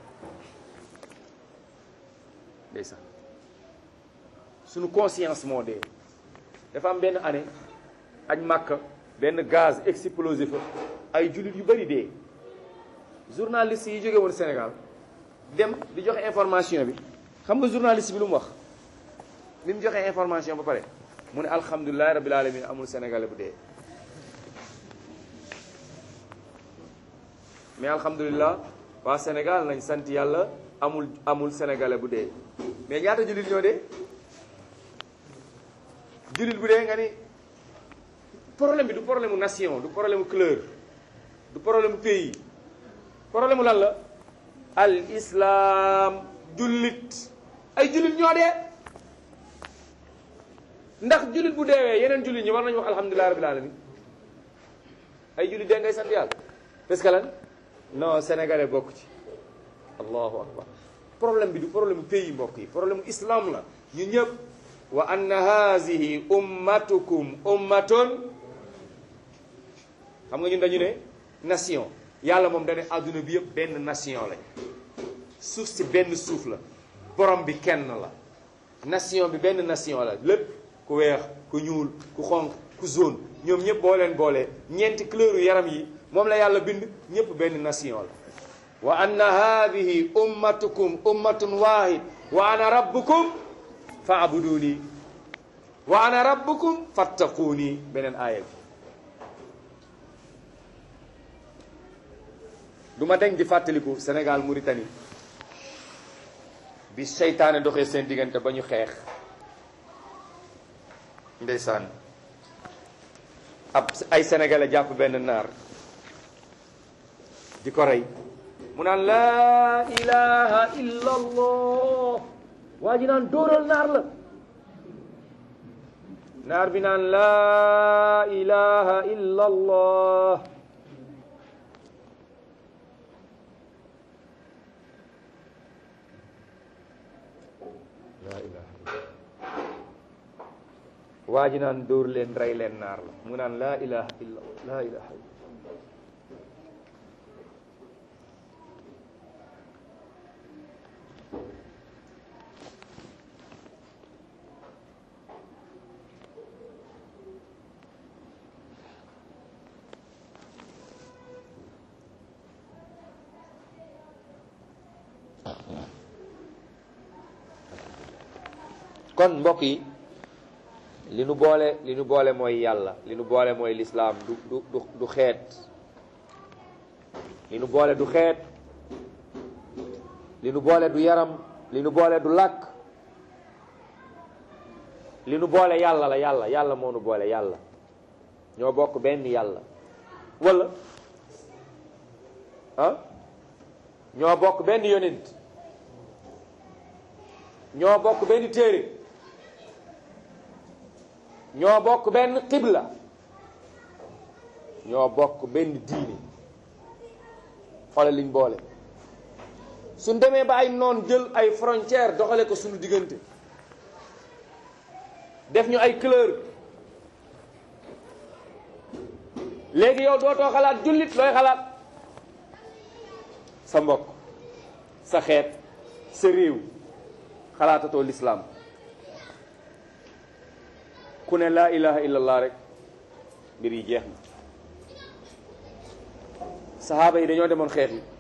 ndeysaan suñu conscience moo dee dafa am benn année añ màkka benn gaz explosé fa ay jullit yu bari dee journaliste yi jóge woon Sénégal dem di joxe information bi xam nga journaliste bi lu mu wax bi mu joxe information ba pare mu ne alhamdulilahi rabbil alamin amul sénégalais bu dee mais alhamdulilah waa Sénégal nañ sant yàlla amul amul sénégalais bu dee mais ñaata jullit ñoo dee jullit bu dee nga ni problème bi du problème mu nation du problème mu couleur du problème mu pays problème mu lan la al islam jullit ay jullit ñoo dee ndax jullit bu deewee yeneen jullit ñi war nañu wax alhamdulilah rabbil alamin ay jullit dee ngay sant yàlla parce que lan non sénégalais bokk ci allahu akbar problème bi du problème pays mbokk yi problème islam la ñu ñëpp wa anna hazihi ummatukum ummatun xam nga ñun dañu ne nation yàlla moom dane adduna bi yëpp benn nation lañ suuf si benn suuf la borom bi kenn la nation bi benn nation la lépp ku weex ku ñuul ku xonq ku jaune ñoom ñëpp boo leen boolee ñeenti couleur yaram yi moom la yàlla bind ñëpp benn nation la wa anna hadihi ummatukum ummatun wahid wa ana rabbukum faabuduni wa ana rabbukum fattaquuni beneen aaya bi du ma deñ di fàttaliku Sénégal Mauritanie bi seytaane doxee seen diggante ba ñu xeex ndeysaan ab ay sénégalais jàpp benn naar di ko rey mu naan laa ilaha illa allah waa ji naan dóoral naar la naar bi naan laa ilaha illa allah laa ilaha waa ji naan dóor leen rey leen naar la mu naan laa ilaha illa laa ilaha illa kon mbokk yi li nu boole li nu boole mooy yàlla li nu boole mooy lislaam du du du du xeet li nu boole du xeet li nu boole du yaram li nu boole du làkk li nu boole yàlla la yàlla yàlla moo nu boole yàlla ñoo bokk benn yàlla wala ah ñoo bokk benn yonent ñoo bokk benn téere ñoo bokk benn xibla ñoo bokk benn diine xoole liñ boole suñ demee ba ay noon jël ay frontière doxale ko suñu diggante def ñu ay couleur léegi yow dootoo xalaat jullit looy xalaat sa mbokk sa xeet sa réew xalaatatoo lislaam ku ne laa ilaha illallah rek mbir yi jeex na saxaaba yi dañoo demoon xeex yi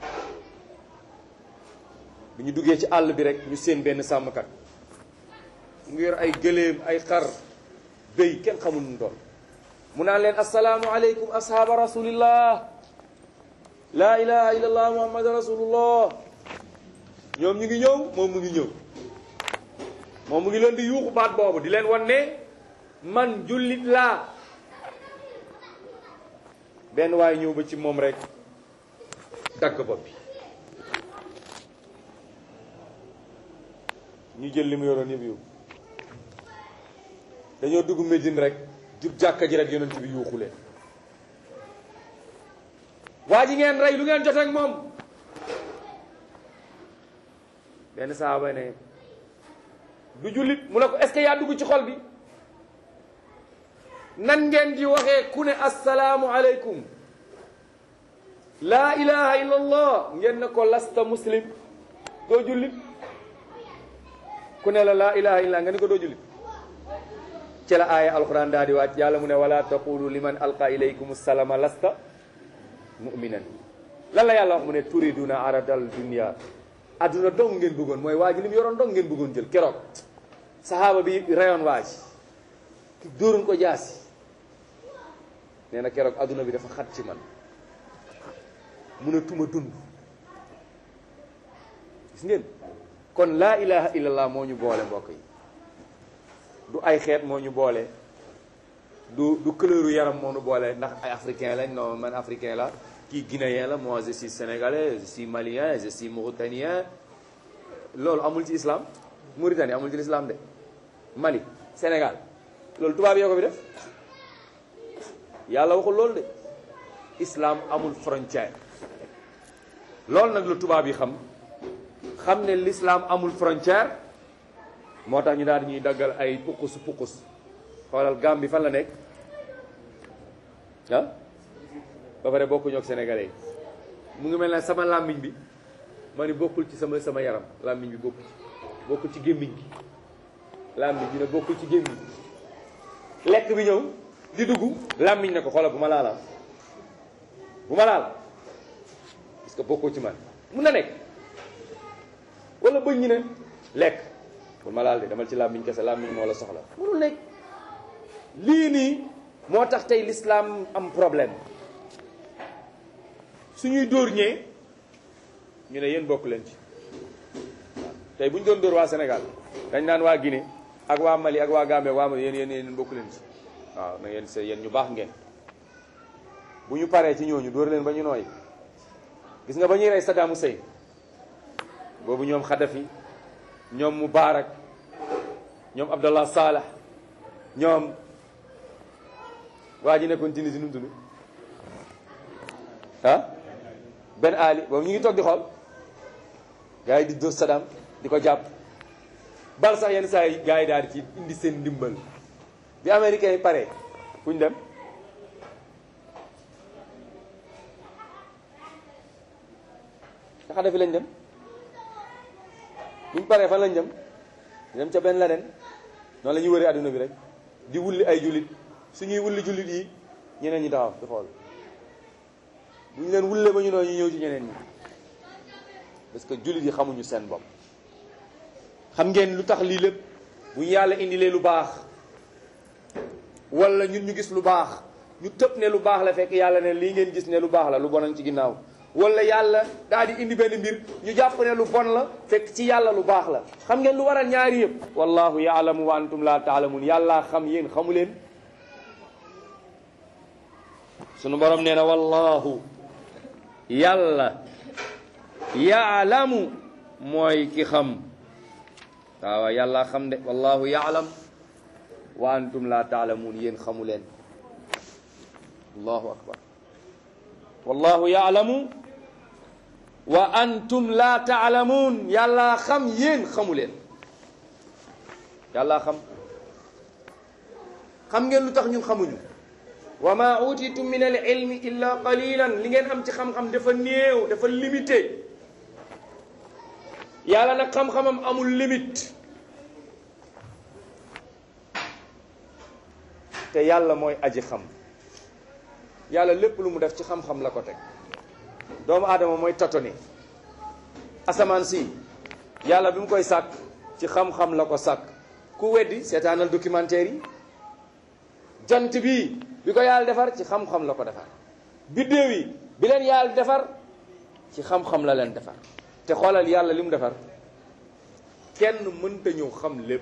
bi ñu duggee ci àll bi rek ñu seen benn sàmmkat mu ngi yor ay gëléem ay xar béy kenn xamul nu doon mu naan leen assalaamu aleykum ashaaba rasulillah laa ilaha illallah muhammad rasulullah ñoom ñu ngi ñëw moom mu ngi ñëw moom mu ngi leen di yuuxu baat boobu di leen wan ne man jullit laa benn waaye ñëw ba ci moom rek dagg bopp bi ñu jël li mu yoroon yëpp yóbbu dañoo dugg Médine rek jub jàkka ji rek yonent bi yuuxu leen waa ji ngeen rey lu ngeen jot ak moom benn saaba ne du jullit mu ne ko est-ce que yaa dugg ci xol bi nan ngeen di waxee ku ne assalaamu aleykum laa ilaha illa allah ngeen ne ko lasta muslim doo jullit ku ne la laa ilaha illa nga ne ko doo jullit ci la aaya alquran daa di wàcc yàlla mu ne wala taqulu liman alqa ilaykum salama lasta muminan lan la yàlla wax mu ne turiduna aradal dunia adduna dong ngeen bëggoon mooy waa ji li mu yoroon dong ngeen bëggoon jël keroog sahaaba bi rayoon waa ji ki dóoruñ ko jaasi nee na keroog adduna bi dafa xat ci man mënatuma dund gis ngeen kon laa ilaha illallah moo ñu boole mbokk yi du ay xeet moo ñu boole du du couleuru yaram moo ñu boole ndax ay africain lañ non man africain la kii guinéen la moi je suis sénégalais je suis malien je suis mauritanien loolu amul ci islam Mauritanie amul ci l'islam de Mali Sénégal loolu tubaab yoo ko fi def yàlla waxul loolu de islam amul frontière loolu nag lu tubaab yi xam xam ne l'islam amul frontière moo tax ñu daal di ñuy daggal ay pukus pukus xoolal Gambie fan la nekk ah ba pare bokkuñu ak sénégalais yi mu ngi mel ne sama làmmiñ bi ma ni bokkul ci sama sama yaram làmmiñ bi bokkul ci bokkul ci gémmiñ gi làmmiñ bi ne bokkul ci gémmiñ lekk bi ñëw di dugg làmmiñ ne ko xoolal bu ma laala bu ma laal parce que bokkul ci man mun na nekk wala bëñ ñi ne lekk bu ma laal de demal ci làmmiñ kese làmmiñ moo la soxla munul nekk lii nii moo tax tey l'islam am problème suñuy dóor ñee ñu ne yéen bokk leen ci waaw tey bu ñu doon dóor waa Sénégal dañ naan waa Guinée ak waa Mali ak waa Gambie ak waa Mali yéen yéen yéen bokk leen ci waaw na ngeen se yéen ñu baax ngeen bu ñu paree ci ñooñu dóor leen ba ñu nooy gis nga ba ñuy rey Saddam Hussein boobu ñoom Kadhafi ñoom Moubarak ñoom Abdallah Salah ñoom waa ji nekkoon Tunisie nu mu tudd ah Ben Ali boobu ñu ngi toog di xool gars yi di dóor Saddam di ko jàpp bal sax yenn saa yi gars yi daal di ci indi seen ndimbal bi américains yi pare fu ñu dem nga xam fi lañ dem buñ paree fan lañ dem dem ca benn Laden noonu la ñuy wëree adduna bi rek di wulli ay jullit suñuy wulli jullit yi ñeneen ñi taxaw di xool bu ñu leen wullee ba ñu doon ñu ñëw ci ñeneen ñi parce que jullit yi xamuñu seen bopp xam ngeen lu tax lii lépp bu ñu yàlla indilee lu baax wala ñun ñu gis lu baax ñu tëb ne lu baax la fekk yàlla ne lii ngeen gis ne lu baax la lu bon a ci ginnaaw wala yàlla daal di indi benn mbir ñu jàpp ne lu bon la fekk ci yàlla lu baax la xam ngeen lu waral ñaari yëpp wallahu yaalamu wa antum la taalamun yàllaa xam yéen xamu leen sunu borom nee na wallahu yàlla yaalamu mooy ki xam waaw yàllaa xam de wallahu yaalam wa antum la taalamun yéen xamu leen allahu akbar wallahu yaalamu wa antum la taalamuun yàllaa xam yéen xamu leen yàllaa xam xam ngeen lu tax ñun xamuñu wa ma utitum min al ilmi illa qalilan li ngeen am ci xam-xam dafa néew dafa limité yàlla nag xam-xamam amul limite te yàlla mooy aji xam yàlla lépp lu mu def ci xam-xam la ko teg doomu aadama mooy tatoni asamaan si yàlla bi mu koy sàkk ci xam-xam la ko sàkk ku weddi seetaanal documentaire yi jant bi bi ko yàlla defar ci xam-xam la ko defar biddéew yi bi leen yàlla defar ci xam-xam la leen defar te xoolal yàlla li mu defar kenn mënta ñëw xam lépp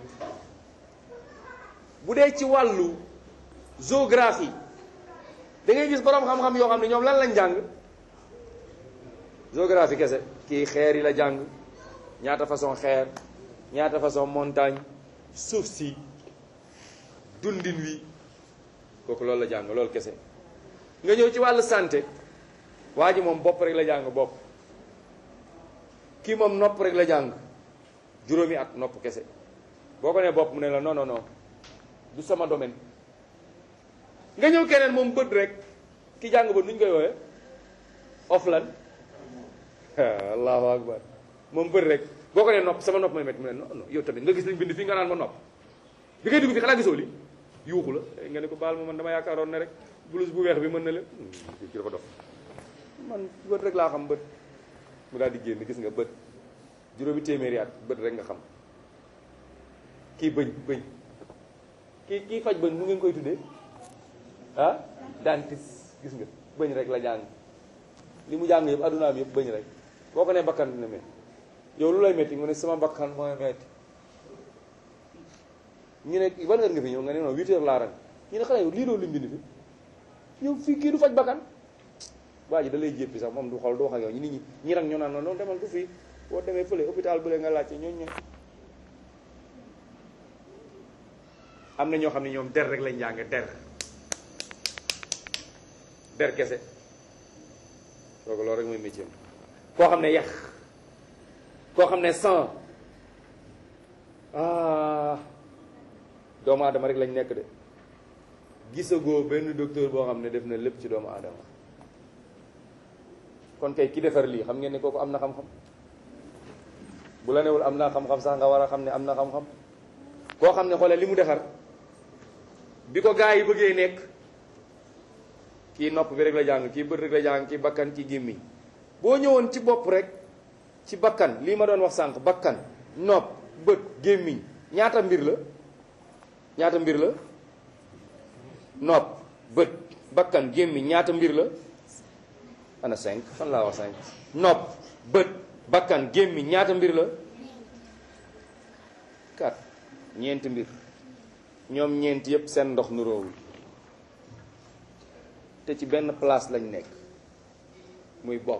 bu dee ci wàllu géographie da ngay gis boroom xam-xam yoo xam ne ñoom lan lañ jàng géographie kese kii xeer yi la jàng ñaata façon xeer ñaata façon montagne suuf si dundin wi kooku loolu la jàng loolu kese nga ñëw ci wàllu santé waa ji moom bopp rek la jàng bopp kii moom nopp rek la jàng juróomi at nopp kese boo ko nee bopp mu ne la non non non du sama domaine nga ñëw keneen moom bët rek ki jàng bët nu ñu koy woowee oflan allahu akbar moom bët rek boo ko nee nopp sama nopp may métti mu ne non non yow tamit nga gis lañ bind fii nga naan ma nopp bi ngay dugg fi xanaa gisoo li yuuxu la nga ne ko baal ma man dama yaakaaroon ne rek blouse bu weex bi mën na leen kii dafa dof man bët rek laa xam bët mu daal di génn gis nga bët juróomi téeméeri at bët rek nga xam kii bëñ bëñ kii kii faj bëñ mu ngeen koy tuddee ah dentiste gis nga bëñ rek la jàng li mu jàng yëpp addunaam yëpp bëñ rek boo ko nee bakkan dina métti yow lu lay métti mu ne sama bakkan mooy métti ñu ne ban heure nga fi ñëw nga ne non huit heures laa ran ñu ne xanaa yow lii loolu lu mbind fi ñëw fii kii du faj bakkan waa ji da lay jéppi sax moom du xool du wax ak yow ñi nit ñi ñi rang ñoo naan noonu noonu demal du fii boo demee fële hôpital bële nga laajte ñooñu ñooy am na ñoo xam ne ñoom der rek lañ jàng der der kese kooku loolu rek mooy métier koo xam ne yax koo xam ne sang ah doomu aadama rek lañ nekk de gisagoo benn docteur boo xam ne def na lépp ci doomu aadama kon kon kay ki defar lii xam ngeen ne kooku am na xam-xam bu la newul am naa xam-xam sax nga war a xam ne am na xam-xam koo xam ne xoolal li mu defar bi ko gaa yi bëggee nekk kii nopp bi rek la jàng kii bët rek la jàng kii bakkan kii gémmiñ boo ñëwoon ci bopp rek ci bakkan lii ma doon wax sànq bakkan nopp bët gémmiñ ñaata mbir la ñaata mbir la nopp bët bakkan gémmiñ ñaata mbir la ana cinq fan laa wax cinq nopp bët bakkan gémmiñ ñaata mbir la quatre ñeenti mbir ñoom ñeenti yépp seen ndox nuroowul te ci benn place lañ nekk muy bopp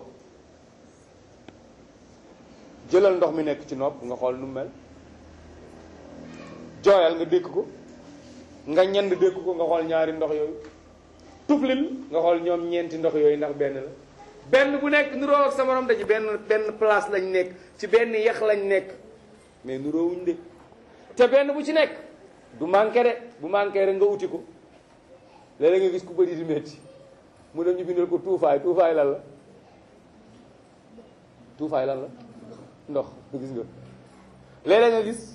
jëlal ndox mi nekk ci nopp nga xool nu mel jooyal nga dékk ko nga ñend dékk ko nga xool ñaari ndox yooyu tuflil nga xool ñoom ñeenti ndox yooyu ndax benn la benn bu nekk nuroo ak sa morom da ci benn benn place lañ nekk ci benn yax lañ nekk mais nuroowuñ de te benn bu ci nekk du manqué de bu manqué rek nga uti ko léeg-léeg nga gis ku bëri di métti mu dem ñu bindal ko tuufaay tuufaay lan la tuufaay lan la ndox gis nga léeg-léeg nga gis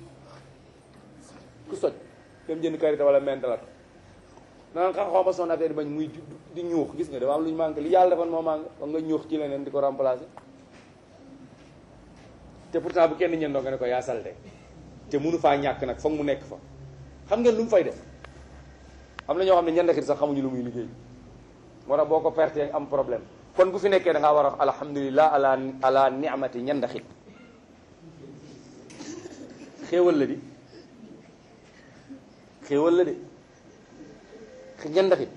ku soj dem jënd karité wala mentalat naan xa xaw ma son affaire bañ muy di ñuux gis nga dafa am lu ñu manqué li yàlla defoon moo manqué ba nga ñuux ci leneen di ko remplacer te pourtant bu kenn ñëndoo nga ne ko yaa salte te mënu faa ñàkk nag foog mu nekk fa xam ngeen lu mu fay def am na ñoo xam ne ñandakit sax xamuñu lu muy liggéey moo tax boo ko pertee am problème kon bu fi nekkee da ngaa war a wax alhamdulilah ala ala ni'mati ñandaxit xéewal la di xéewal la de ñandaxit